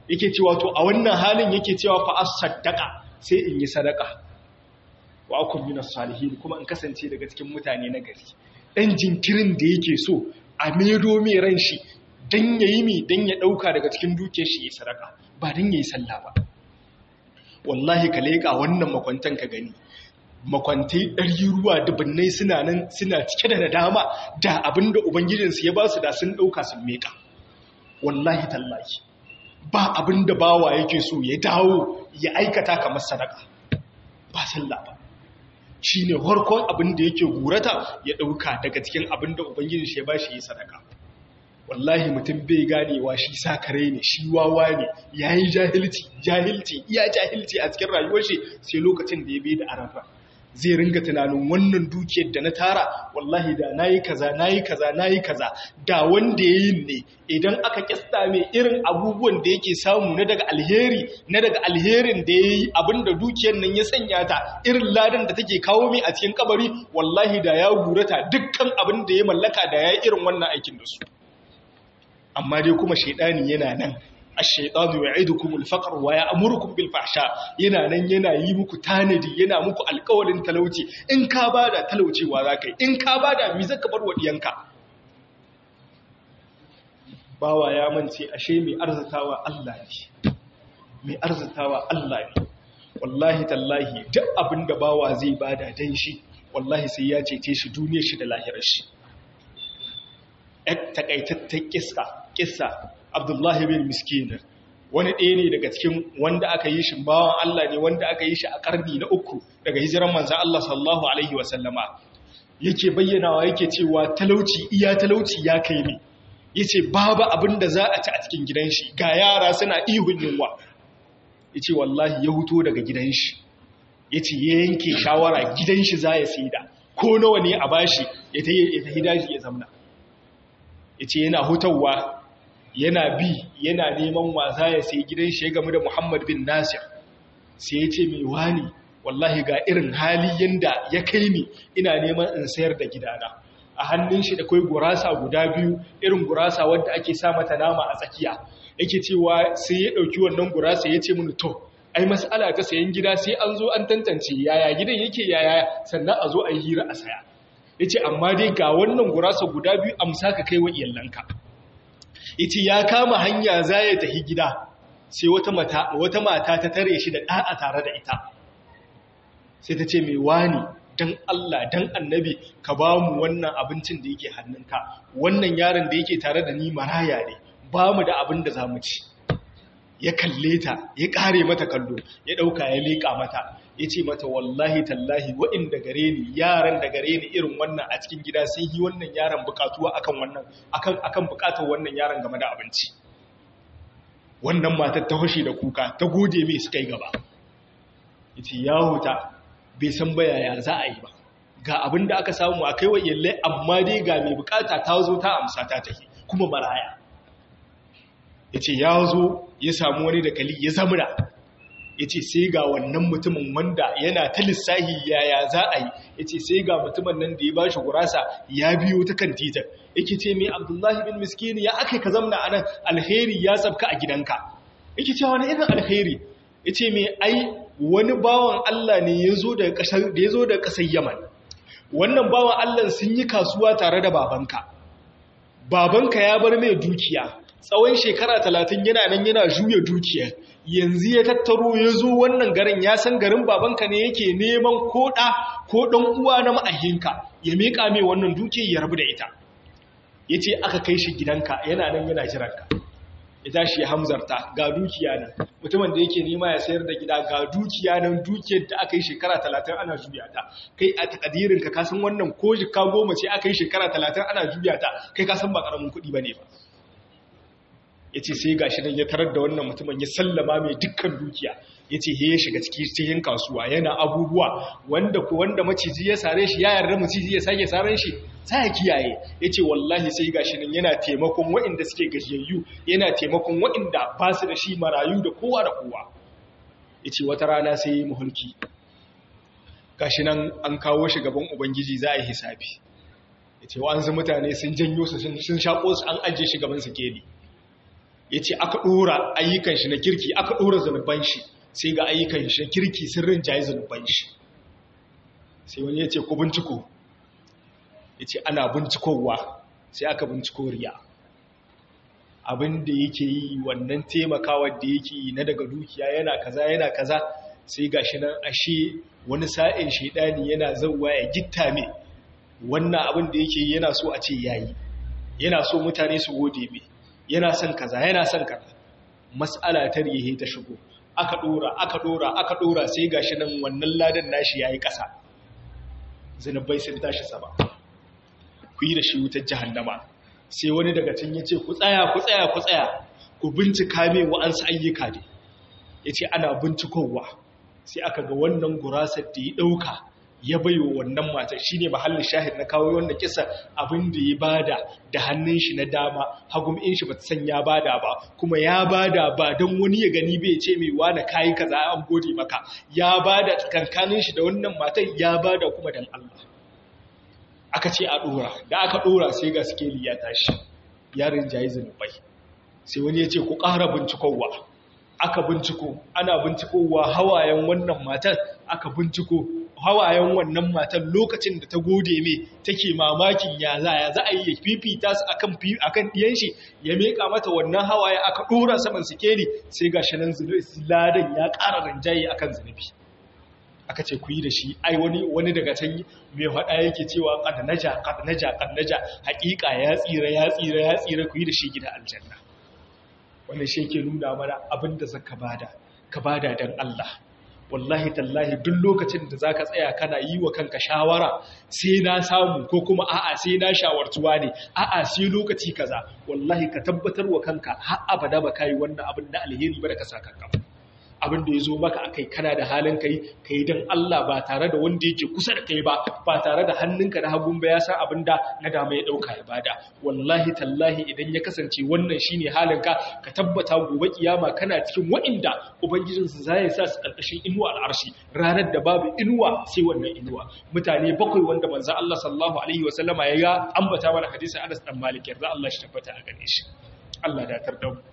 yake cewa to a wannan halin yake cewa fa as-saddaqa sai in yi sadaka wa akum minas salihin kuma in kasance daga cikin mutane na gari dan jinkirin da yake so a medo mai ran shi dan yayi mi dan ya dauka daga cikin dukiyar shi ya sadaka ba dan yayi sallah ba wallahi ka leka wannan makwantan ka gani makwantai ɗari ruwa dubunnai suna nan suna cike da nadama da abinda ubangijinsu ya ba su da sun ɗauka sun meka wallahi tallahi ba abinda bawa yake so ya dawo ya aikata kamar sadaka ba sallah ba shi ne harkon abinda yake gurata ya ɗauka daga cikin abinda ubangijinsu ya ba shi ya sadaka wallahi mutum bai ganewa shi sakare ne shi wawa ne ya yi jahilci jahilci iya jahilci a cikin rayuwar shi sai lokacin da ya bai da arafa zai ringa tunanin wannan dukiyar da na tara wallahi da nayi kaza nayi kaza nayi kaza da wanda yayin ne idan aka kista mai irin abubuwan da yake samu na daga alheri na daga alherin da yayi abinda dukiyar nan ya sanya ta irin ladan da take kawo mai a cikin kabari wallahi da ya gurata dukkan abin da ya mallaka da yayi irin wannan aikin da su amma dai kuma shaidani yana nan ash-shaytanu ya'idukum al-faqr wa ya'murukum bil fahsha yana nan yana yi muku tanadi yana muku alƙawarin talauci in ka bada talaucewa zakai in ka bada mi zaka bar wadiyanka bawa ya mance ashe mai arzitawa Allah ne mai arzitawa Allah ne wallahi tallahi duk abinda bawa zai bada dan shi wallahi sai ya cece shi duniyar shi da lahirar shi takaitattar kissa kissa abdullahi bin miskin wani ɗaya ne daga cikin wanda aka yi shi bawan Allah ne wanda aka yi shi a ƙarni na uku daga hijiran manzan Allah sallallahu alaihi wasallama yake bayyanawa yake cewa talauci iya talauci ya kai ne yace babu abin da za a ci a cikin gidan shi ga yara suna ihun yunwa yace wallahi ya huto daga gidan shi yace ya yanke shawara gidan shi za ya saida ko nawa ne a bashi ya tafi daji ya zamna yace yana hutawa yana bi yana neman wasa ya sai gidan shi ya gamu da Muhammad bin Nasir sai ya ce mai wani wallahi ga irin hali yanda ya kai ni ina neman in sayar da gidana a hannun shi da kai gurasa guda biyu irin gurasa wanda ake sa mata nama a tsakiya yake cewa sai ya dauki wannan gurasa ya ce mini to ai mas'ala ta sayan gida sai an zo an tantance yaya gidan yake yaya sannan a zo a yi hira a saya yace amma dai ga wannan gurasa guda biyu amsa ka kai wa iyalanka yace ya kama hanya za ya tafi gida sai wata mata wata mata ta tare shi da ɗa'a tare da ita sai ta ce mai wani dan Allah dan annabi ka ba mu wannan abincin da yake hannunka wannan yaron da yake tare da ni maraya ne ba mu da abin da za mu ci ya kalle ta ya kare mata kallo ya ɗauka ya leƙa mata ya ce mata wallahi tallahi waɗanda gare ni yaran da gare ni irin wannan a cikin gida sun yi wannan yaran bukatuwa akan wannan akan akan bukatar wannan yaran game da abinci wannan matar ta hoshi da kuka ta gode mai suka yi gaba yace ya huta bai san bayaya za a yi ba ga abin da aka samu a kai wa iyalai amma dai ga mai bukata ta zo ta amsa ta tafi kuma maraya yace ya zo ya samu wani da kali ya zamura ya ce sai ga wannan mutumin wanda yana ta lissahi yaya za a yi ya ce sai ga mutumin nan da ya ba shi gurasa ya biyo ta kan titar yake ce mai abdullahi bin miskini ya aka ka zamna a nan alheri ya tsabka a gidanka yake ce wani irin alheri ya ce mai ai wani bawan allah ne ya zo da ƙasar yaman wannan bawan allah sun yi kasuwa tare da babanka babanka ya bar mai dukiya tsawon shekara talatin yana nan yana juya dukiyar yanzu ya tattaro ya zo wannan garin ya san garin babanka ne yake neman koɗa ko ɗan uwa na ma'ahinka ya miƙa mai wannan dukiyar ya rabu da ita ya ce aka kai shi gidanka yana nan yana jiranka ya tashi ya hamzarta ga dukiya nan mutumin da yake nema ya sayar da gida ga dukiya nan dukiyar da aka yi shekara talatin ana juya ta kai a takadirinka ka san wannan ko jika goma ce aka yi shekara talatin ana juya ta kai ka san ba ƙaramin kuɗi ba ne ba ya ce sai gashi nan ya tarar da wannan mutumin ya sallama mai dukkan dukiya ya ce ya shiga cikin kasuwa yana abubuwa wanda ku wanda maciji ya sare shi ya yarda maciji ya sake saren shi sai ya kiyaye ya ce wallahi sai gashi nan yana taimakon waɗanda suke gajiyayyu yana taimakon waɗanda ba su da shi marayu da kowa da kowa ya ce wata rana sai ya yi muhulki gashi nan an kawo shi gaban ubangiji za a yi hisabi ya ce wa'ansu mutane sun janyo su sun shaƙo su an ajiye shi gaban su keli ya ce aka ɗora ayyukan shi na kirki aka ɗora zunuban shi sai ga ayyukan shi na kirki sun rinjaye zunuban shi sai wani ya ce ku binciko ya ce ana bincikowa sai aka binciko riya abin da yake yi wannan taimakawa da yake yi na daga dukiya yana kaza yana kaza sai ga shi nan ashe wani sa'in shaidani yana zauwa ya gitta me wannan abin da yake yana so a ce yayi yana so mutane su gode me yana son kaza yana son kaza mas'ala ta rihe ta shigo aka dora aka dora aka dora sai ga shi nan wannan ladan nashi yayi kasa zanubai sun tashi sama ku yi da shi wutar jahannama sai wani daga can ya ce ku tsaya ku tsaya ku tsaya ku bincika me wa'ansu ayyuka ne ya ce ana bincikowa sai aka ga wannan gurasar da ya ɗauka ya bai wa wannan matar shi ne mahallin shahid na kawo wanda kisa abin da ya bada da hannun shi na dama hagum in shi ba ta san ya bada ba kuma ya bada ba don wani ya gani bai ce mai wani kayi kaza an gode maka ya bada tsakankanin shi da wannan matar ya bada kuma dan Allah aka ce a ɗora da aka ɗora sai ga skeli ya tashi yarin jayi zunubai sai wani ya ce ku ƙara bincikowa aka binciko ana bincikowa hawayen wannan matan aka binciko hawayen wannan matan lokacin da ta gode me take mamakin ya za ya za a yi fifita su akan akan diyan shi ya meka mata wannan hawaye aka ɗora saman sikeli sai ga shi nan ladan ya ƙara rinjaye akan zunubi aka ce ku yi da shi ai wani wani daga can mai faɗa yake cewa qad naja qad naja qad naja haƙiƙa ya tsira ya tsira ya tsira ku yi da shi gida aljanna wannan shi yake nuna mana abinda zaka bada ka bada dan Allah wallahi tallahi duk lokacin da zaka tsaya kana yi wa kanka shawara sai na samu ko kuma a'a sai na shawartuwa ne a'a sai lokaci kaza wallahi ka tabbatar wa kanka har abada ba kai wannan abin da alheri ba da ka saka kanka abin da ya zo maka a kai kana da halin kai ka yi don Allah ba tare da wanda yake kusa da kai ba ba tare da hannunka na hagun ba ya san abin da na dama ya ɗauka ya bada wallahi tallahi idan ya kasance wannan shine halinka ka tabbata gobe kiyama kana cikin wa'inda ubangijinsu za ya sa su ƙarƙashin inuwa al'arshi ranar da babu inuwa sai wannan inuwa mutane bakwai wanda manzo Allah sallallahu alaihi wa sallama ya ga ambata mana hadisin Anas dan Malik yarda Allah shi tabbata a gare shi Allah da tar da mu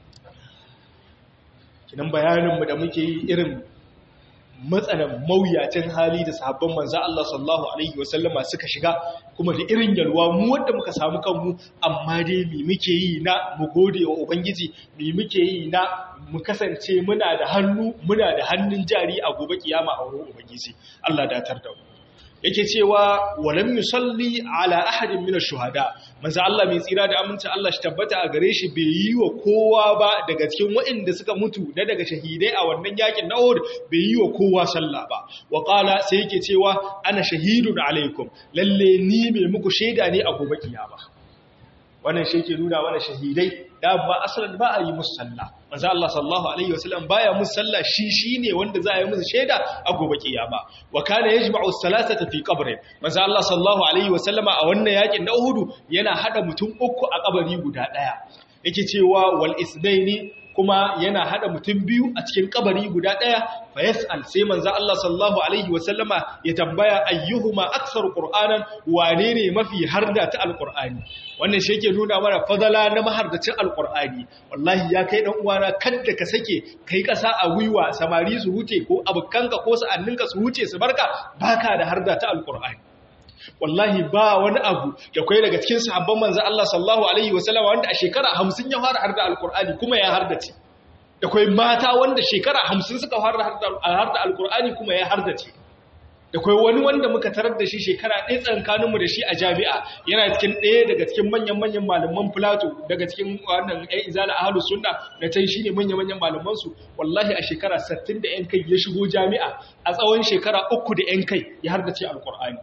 kinan bayaninmu da muke yi irin matsalan mawuyacin hali da sahabban manzo Allah sallallahu alaihi wasallama suka shiga kuma da irin yalwa mu wanda muka samu kanmu amma dai me muke yi na mu gode wa ubangiji me muke yi na mu kasance muna da hannu muna da hannun jari a gobe kiyama a wurin ubangiji Allah datar da mu yake cewa walam yusalli ala ahadin min ash-shuhada manzo Allah mai tsira da aminci Allah shi tabbata a gare shi bai yi wa kowa ba daga cikin waɗanda suka mutu da daga shahidai a wannan yakin na Uhud bai yi wa kowa sallah ba wa qala sai yake cewa ana shahidun alaikum lalle ni mai muku shaida ne a gobe kiyama wannan shi yake nuna mana shahidai da ba asalan ba a yi musu sallah manzo Allah sallallahu alaihi wasallam baya musu sallah shi shine wanda za a yi musu shaida a gobe kiyama wa kana yajma'u salasata fi qabrin manzo Allah sallallahu alaihi wasallama a wannan yakin na Uhud yana hada mutum uku a kabari guda daya yake cewa wal isnaini kuma yana hada mutum biyu a cikin kabari guda daya fa yas'al sai manzo Allah sallallahu alaihi wasallama ya tambaya ayyuhuma aktsaru qur'anan wane ne mafi harda ta alqur'ani wannan shi yake nuna mana fadala na mahardacin alqur'ani wallahi ya kai dan uwana kada ka sake kai kasa a gwiwa samari su huce ko abukanka ko sa'anninka su huce su barka baka da harda ta alqur'ani wallahi ba wani abu da kai daga cikin sahabban manzo Allah sallallahu alaihi wasallam wanda a shekara 50 ya fara harda alqur'ani kuma ya hardace da kai mata wanda shekara 50 suka fara harda alqur'ani kuma ya hardace da kai wani wanda muka tarar da shi shekara ɗaya tsankanin mu da shi a jami'a yana cikin ɗaya daga cikin manyan manyan malaman Plato daga cikin wannan ɗan izala ahlus sunna da tan shine manyan manyan malaman su wallahi a shekara 60 da yan kai ya shigo jami'a a tsawon shekara uku da yan kai ya hardace alqur'ani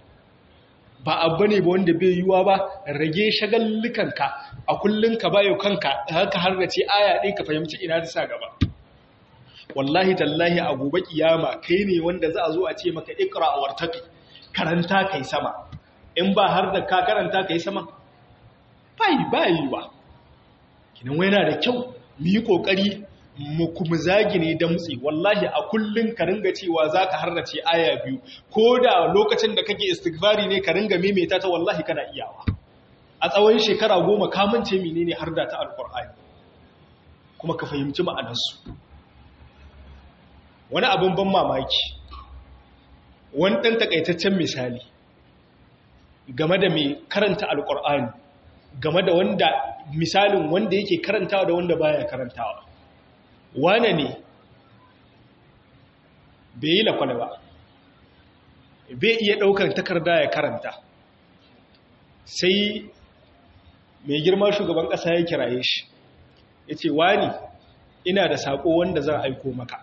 ba abu ne ba wanda bai yiwuwa ba rage shagallukanka a kullum ka bayo kanka haka har da ce aya ɗin ka fahimci ina ta sa gaba wallahi tallahi a gobe kiyama kai ne wanda za a zo a ce maka ikra a wartaki karanta kai sama in ba har da ka karanta kai sama bai bai ba kinan wai yana da kyau mu yi kokari mu kuma zagi ne damtsi wallahi a kullun ka ringa cewa zaka harrace aya biyu ko da lokacin da kake istighfari ne ka ringa maimaita ta wallahi kana iyawa a tsawon shekara goma ka mance menene har da ta alqur'ani kuma ka fahimci ma'anarsu wani abin ban mamaki wani ɗan takaitaccen misali game da mai karanta alƙur'ani game da wanda misalin wanda yake karantawa da wanda baya karantawa wane ne bai yi lakwale ba bai iya ɗaukar takarda ya karanta sai mai girma shugaban ƙasa ya kiraye shi ya ce wani ina da saƙo wanda zan aiko maka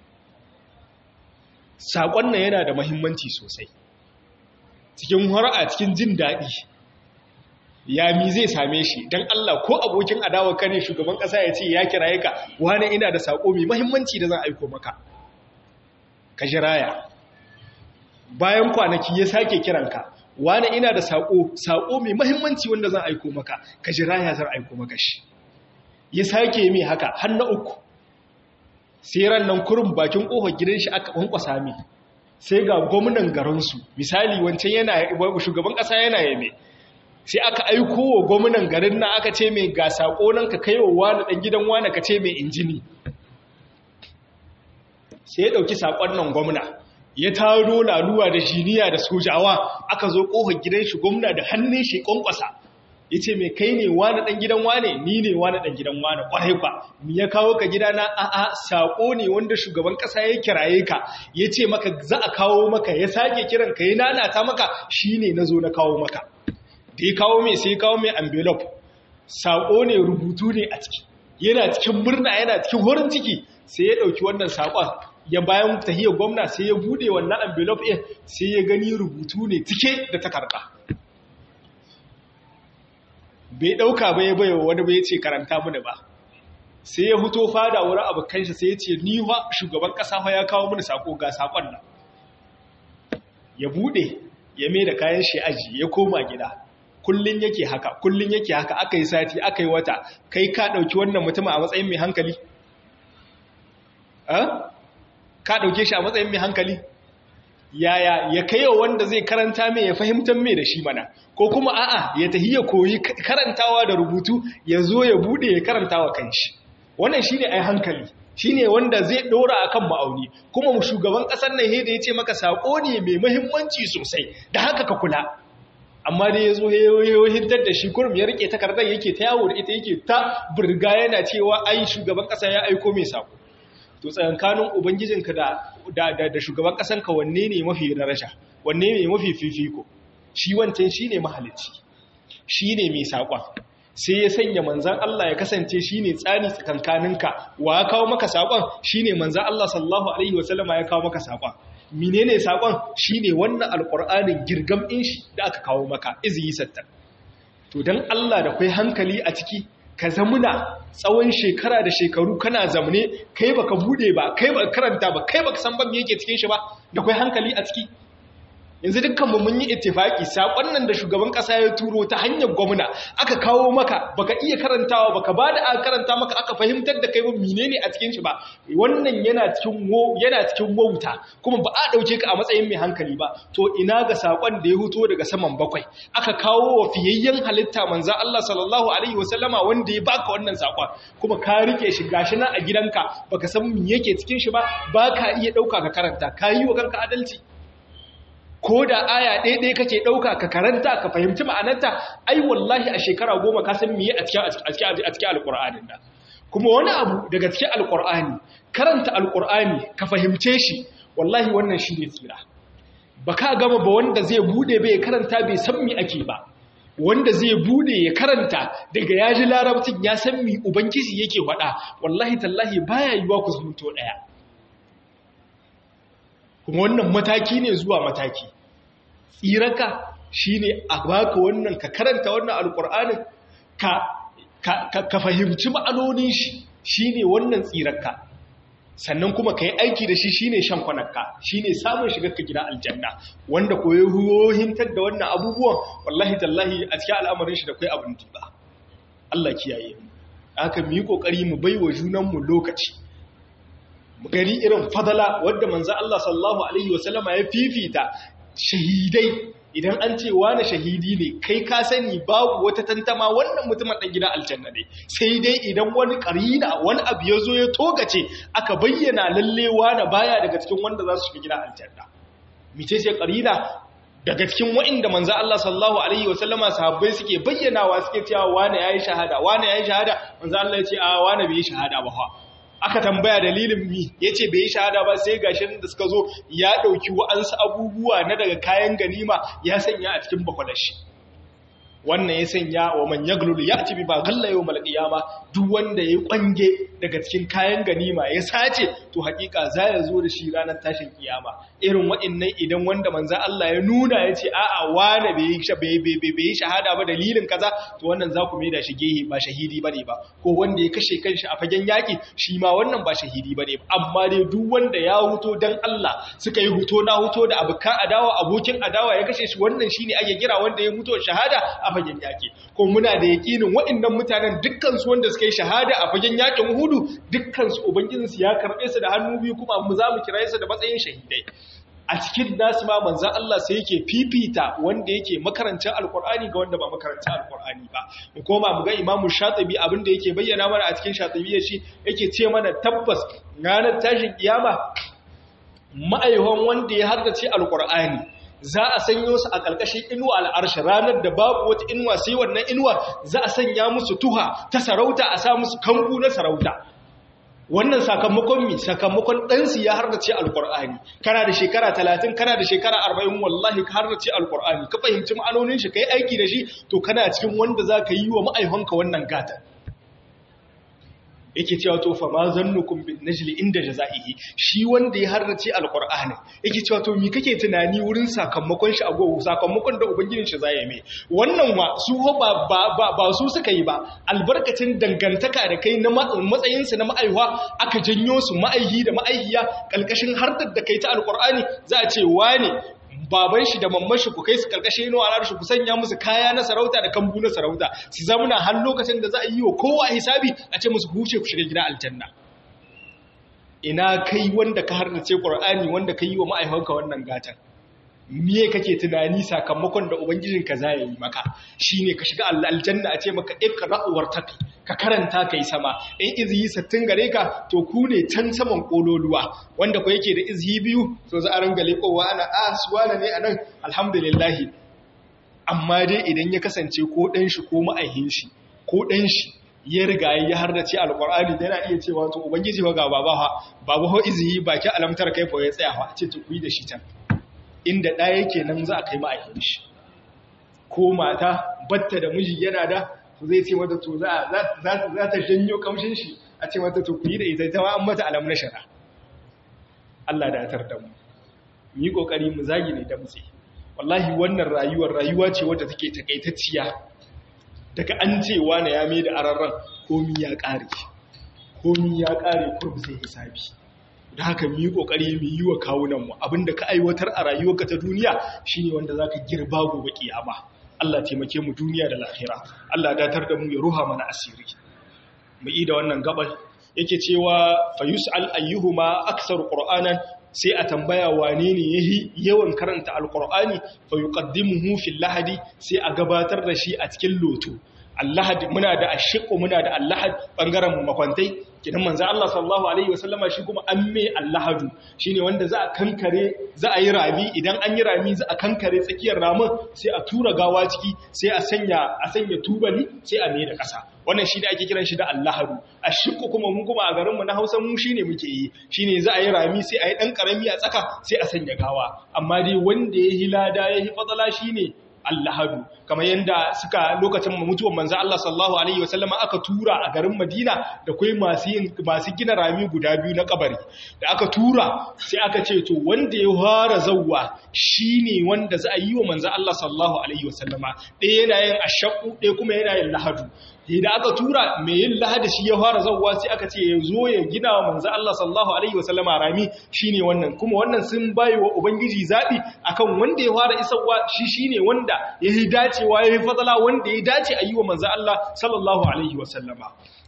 saƙon nan yana da mahimmanci sosai cikin a cikin jin daɗi ya mi zai same shi don Allah ko abokin adawa kane shugaban ƙasa ya ce ya kiraye ka wani ina da saƙo mai mahimmanci da zan aiko maka ka jiraya bayan kwanaki ya sake kiranka wani ina da saƙo saƙo mai mahimmanci wanda zan aiko maka ka jiraya zan aiko maka shi ya sake mai haka har na uku sai ran nan kurin bakin ƙofar gidan shi aka kwankwasa mai sai ga gwamnan garinsu misali wancan yana shugaban ƙasa yana yame sai aka aiko wa gwamnan garin na aka ce mai ga saƙo nan ka kai wa wani ɗan gidan wani ka ce mai injini sai ya ɗauki saƙon nan gwamna ya taro laluwa da jiniya da sojawa aka zo ƙofar gidan shi gwamna da hannun shi ƙwanƙwasa ya ce mai kai ne wani ɗan gidan wane ni ne wani ɗan gidan wane ƙwarai ba mi ya kawo ka gidana a'a saƙo ne wanda shugaban ƙasa ya kiraye ka ya ce maka za a kawo maka ya sake kiran ka ya nanata maka shi ne na zo na kawo maka da ya kawo mai sai ya kawo mai envelope saƙo ne rubutu ne a ciki yana cikin murna yana cikin horin ciki sai ya ɗauki wannan saƙon ya bayan tahiyar gwamna sai ya bude wannan envelope ɗin sai ya gani rubutu ne cike da takarda bai ɗauka ba ya baiwa wani bai ce karanta mini ba sai ya fito fada wurin abokan shi sai ya ce ni wa shugaban ƙasa fa ya kawo mini sako ga sakon nan ya bude ya mai da kayan shi aji ya koma gida kullun yake haka kullun yake haka aka yi sati aka yi wata kai ka ɗauki wannan mutum a matsayin mai hankali ka ɗauke shi a matsayin mai hankali yaya ya kai wanda zai karanta mai ya fahimtar mai da shi mana ko kuma a'a ya tahi ya koyi karantawa da rubutu ya zo ya bude ya karantawa kanshi wannan shine ai hankali shine wanda zai dora akan ma'auni kuma shugaban kasar nan da yace maka sako ne mai muhimmanci sosai da haka ka kula amma dai yazo ya hintar da shi kurum ya rike takardar yake ta yawo da ita yake ta burga yana cewa ai shugaban kasa ya aiko mai sako to tsakankanin ubangijinka da da da shugaban kasanka wanne ne mafi daraja wanne ne mafi fifiko shi wancan shine mahalicci shine mai sakon sai ya sanya manzan Allah ya kasance shine tsani tsakankaninka wa ya kawo maka sakon shine manzan Allah sallallahu alaihi wasallama ya kawo maka sakon menene sakon shine wannan alqur'anin girgam din shi da aka kawo maka izi sattar to dan Allah da kai hankali a ciki ka zamuna tsawon shekara da shekaru kana zamne kai baka bude ba kai baka karanta ba kai baka san ban me yake cikin shi ba da kai hankali a ciki yanzu dukkan mu mun yi ittifaki sakon nan da shugaban kasa ya turo ta hanyar gwamna aka kawo maka baka iya karantawa baka bada aka karanta maka aka fahimtar da kai ba menene a cikin shi ba wannan yana cikin wo yana cikin wauta kuma ba a dauke ka a matsayin mai hankali ba to ina ga sakon da ya huto daga saman bakwai aka kawo wa fiyayyen halitta manzo Allah sallallahu alaihi wasallama wanda ya baka wannan sakon kuma ka rike shi gashi nan a gidanka baka san me yake cikin shi ba baka iya dauka ka karanta ka yi wa kanka adalci ko da aya ɗaya ɗaya kake ɗauka ka karanta ka fahimci ma'anarta ai wallahi a shekara goma ka san miye a cikin alƙur'anin da kuma wani abu daga cikin alƙur'ani karanta alƙur'ani ka fahimce shi wallahi wannan shi ne tsira ba ka gama ba wanda zai bude bai karanta bai san mi ake ba wanda zai bude ya karanta daga ya ji larabcin ya san mi ubangiji yake faɗa wallahi tallahi baya yiwa ku zumunto ɗaya kuma wannan mataki ne zuwa mataki tsiraka shine a baka wannan ka karanta wannan alkur'anin ka ka fahimci ma'anonin shi shine wannan tsiraka sannan kuma ka yi aiki da shi shine shan kwanakka shine samun shigar ka gida aljanna wanda koyi huyohintar da wannan abubuwan wallahi tallahi a cikin al'amarin shi da kai abin ba Allah kiyaye mu haka mu yi kokari mu baiwa junanmu lokaci gari irin fadala wadda manzan Allah sallallahu Alaihi wasallama ya fifita shahidai idan an ce wani shahidi ne kai ka sani babu wata tantama wannan mutumin dan gidan aljanna ne sai dai idan wani karina wani abu ya zo ya togace aka bayyana lalle wani baya daga cikin wanda za su shiga gidan aljanna mice ce karina daga cikin wa'inda manzo Allah sallallahu alaihi wasallama sahabbai suke bayyanawa suke cewa wani yayi shahada wani yayi shahada manzo Allah ya ce a wani bai yi shahada ba fa aka tambaya dalilin mi yace bai yi shahada ba sai gashin da suka zo ya dauki wa'ansu abubuwa na daga kayan ganima ya sanya a cikin bakwalashi wannan ya sanya wa man yaglul ya'ti bi ba galla yawmal qiyama duk wanda ya kwange daga cikin kayan ganima ya sace to hakika za ya zo da shi ranar tashin kiyama irin waɗannan idan wanda manzo Allah ya nuna ya ce a'a wane bai bai yi shahada ba dalilin kaza to wannan za ku maida shi gehe ba shahidi bane ba ko wanda ya kashe kanshi a fagen yaki shi ma wannan ba shahidi bane ba amma dai duk wanda ya huto dan Allah suka yi huto na huto da abukan adawa abokin adawa ya kashe shi wannan shine ake kira wanda ya mutu shahada a fagen yaki ko muna da yakinin waɗannan mutanen dukkan su wanda suka yi shahada a fagen yakin Uhudu dukkan su ubangijinsu ya karbe su da hannu biyu kuma mu za mu kira su da matsayin shahidai a cikin nasu ma manzan Allah sai yake fifita wanda yake makarancin alkur'ani ga wanda ba makarancin alkur'ani ba mu koma mu ga imamu shatibi abin da yake bayyana mana a cikin shatibi shi yake ce mana tabbas ranar tashin kiyama ma'aihon wanda ya haddace alkur'ani za a sanyo su a ƙarƙashin inuwa al'arshi ranar da babu wata inuwa sai wannan inuwa za a sanya musu tuha ta sarauta a sa musu kambu na sarauta wannan sakamakon mi sakamakon ɗansu ya harnace alƙur'ani kana da shekara talatin kana da shekara arba'in wallahi ka harnace alƙur'ani ka fahimci ma'anonin shi ka yi aiki da shi to kana cikin wanda za ka yi wa ma'aikonka wannan gata yake cewa to fa ma zannukum bin najli inda jazaihi shi wanda ya harrace alqur'ani yake cewa to me kake tunani wurin sakamakon shi a gobe sakamakon da ubangijin shi zai mai wannan wa su ba ba ba su suka yi ba albarkacin dangantaka da kai na matsayin su na ma'aiwa aka janyo su ma'aihi da ma'aihiya kalkashin hartar da kai ta alqur'ani za a ce wane baban shi da mamman shi ku kai su karkashin inuwa na shi ku sanya musu kaya na sarauta da kambu na sarauta su zamana har lokacin da za a yi wa kowa hisabi a ce musu huce ku shiga gida aljanna ina kai wanda ka harnace qur'ani wanda ka yi wa ma'aikanka wannan gatan miye kake tunani sakamakon da ubangijinka za ya yi maka shine ka shiga aljanna a ce maka iqra wartaqi ka karanta kai sama in izhi sattin gare ka to ku ne can saman kololuwa wanda ko yake da izhi biyu to za a ranga lekowa ana a suwana ne anan alhamdulillah amma dai idan ya kasance ko dan shi ko ma'aihin shi ko dan shi ya riga ya hardace alqur'ani da yana iya cewa to ubangiji ba ga baba ha baba ho izhi baki alamtar kai fa ya tsaya fa ce to ku yi da shi can inda ɗaya yake nan za a kai ma'aikin shi ko mata batta da miji yana da to zai ce mata to za ta janyo kamshin shi a ce mata to ku yi da ita ita an mata alam na shara Allah da atar da mu mu yi kokari mu zagi ne da mutse wallahi wannan rayuwar rayuwa ce wadda take takaitacciya daga an ce wani ya mai da ararran komi ya ƙare komi ya ƙare kurbi sai hisabi da haka mu yi kokari mu yi wa kawunanmu abinda ka aiwatar a rayuwarka ta duniya shine wanda zaka girba gobe kiyama Allah taimake mu duniya da lahira Allah datar da mu ya ruha mana asiri mu yi da wannan gabal yake cewa fayus'al ayyuhuma aktsaru qur'anan sai a tambaya wane ne yahi yawan karanta alqur'ani fayuqaddimuhu fil lahadi sai a gabatar da shi a cikin loto allahad muna da ashiqu muna da allahad bangaren makwantai kidan manzo Allah sallallahu alaihi wasallama shi kuma an mai allahadu shine wanda za a kankare za a yi rami idan an yi rami za a kankare tsakiyar ramin sai a tura gawa ciki sai a sanya a sanya tubali sai a mai da ƙasa wannan shi ne ake kiran shi da allahadu ashiqu kuma mun kuma a garin mu na Hausa mu shine muke yi shine za a yi rami sai a yi dan karami a tsaka sai a sanya gawa amma dai wanda ya hilada ya hi fadala shine Allahadu kamar yadda suka lokacin mutuwan manzo Allah sallallahu alaihi wasallama aka tura a garin Madina da kai masu masu gina rami guda biyu na kabari da aka tura sai aka ce to wanda ya fara zawwa shine wanda za a yi wa manzo Allah sallallahu alaihi wasallama ɗaya yana yin ashaqu ɗaya kuma yana yin lahadu da aka tura mai yin lahadi shi ya fara zawwa sai aka ce ya zo ya gina wa manzo Allah sallallahu alaihi wasallama rami shine wannan kuma wannan sun bayi wa ubangiji zabi akan wanda ya fara isarwa shi shine wanda ya yi dacewa ya yi fadala wanda ya dace a yi wa manzo Allah sallallahu alaihi wasallama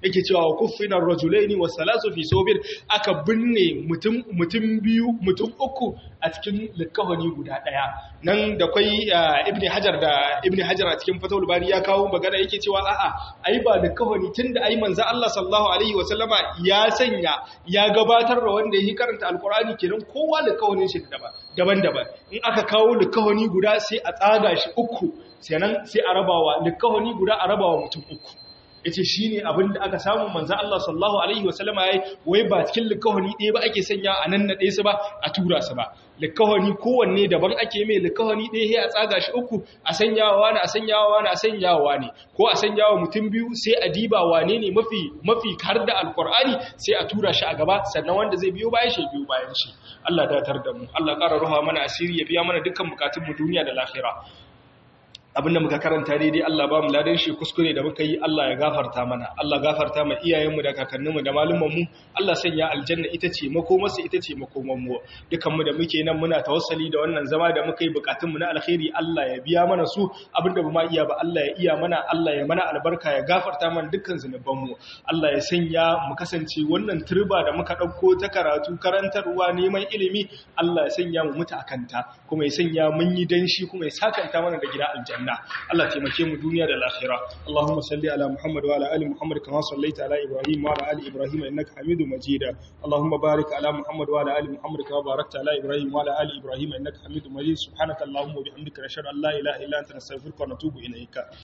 yake cewa wa kuffina rajulaini wa salasu fi sobir aka binne mutum mutum biyu mutum uku a cikin likafani guda daya nan da kwai ibni hajar da ibni hajar a cikin fatawul bari ya kawo magana yake cewa a'a ai ba likafani tunda ai manzo Allah sallallahu alaihi wa sallama ya sanya ya gabatar da wanda yake karanta alqur'ani kenan kowa likafanin shi daban-daban in aka kawo likafani guda sai a tsaga shi uku sannan sai a rabawa likafani guda a rabawa mutum uku yace shine abin da aka samu manzo Allah sallallahu alaihi wasallama yayi wai ba cikin likahoni ɗaya ba ake sanya a nan na ɗaya su ba a tura su ba likahoni kowanne daban ake mai likahoni ɗaya sai a tsaga shi uku a sanyawa ne a sanyawa ne a sanyawa ne ko a sanyawa mutum biyu sai a diba wane ne mafi mafi har da alqur'ani sai a tura shi a gaba sannan wanda zai biyo bayan shi biyo bayan shi Allah datar da mu Allah ƙara ruha mana asiri ya biya mana dukkan bukatun mu duniya da lahira abinda muka karanta daidai Allah ba mu ladan shi kuskure da muka yi Allah ya gafarta mana Allah gafarta ma iyayenmu da kakanninmu da malumanmu Allah sanya aljanna ita ce makomarsa ita ce makomanmu dukanmu da muke nan muna tawassali da wannan zama da muka yi bukatunmu na alkhairi Allah ya biya mana su abinda ba ma iya ba Allah ya iya mana Allah ya mana albarka ya gafarta mana dukkan zunubanmu Allah ya sanya mu kasance wannan turba da muka dauko ta karatu karantarwa neman ilimi Allah ya sanya mu mutu akanta kuma ya sanya mun yi danshi kuma ya sakanta mana da gida aljanna الجنة الله تمكي من دنيا للآخرة اللهم صل على محمد وعلى آل محمد كما صليت على إبراهيم وعلى آل إبراهيم إنك حميد مجيد اللهم بارك على محمد وعلى آل محمد كما باركت على إبراهيم وعلى آل إبراهيم إنك حميد مجيد سبحانك اللهم وبحمدك نشهد أن لا إله إلا أنت نستغفرك ونتوب إليك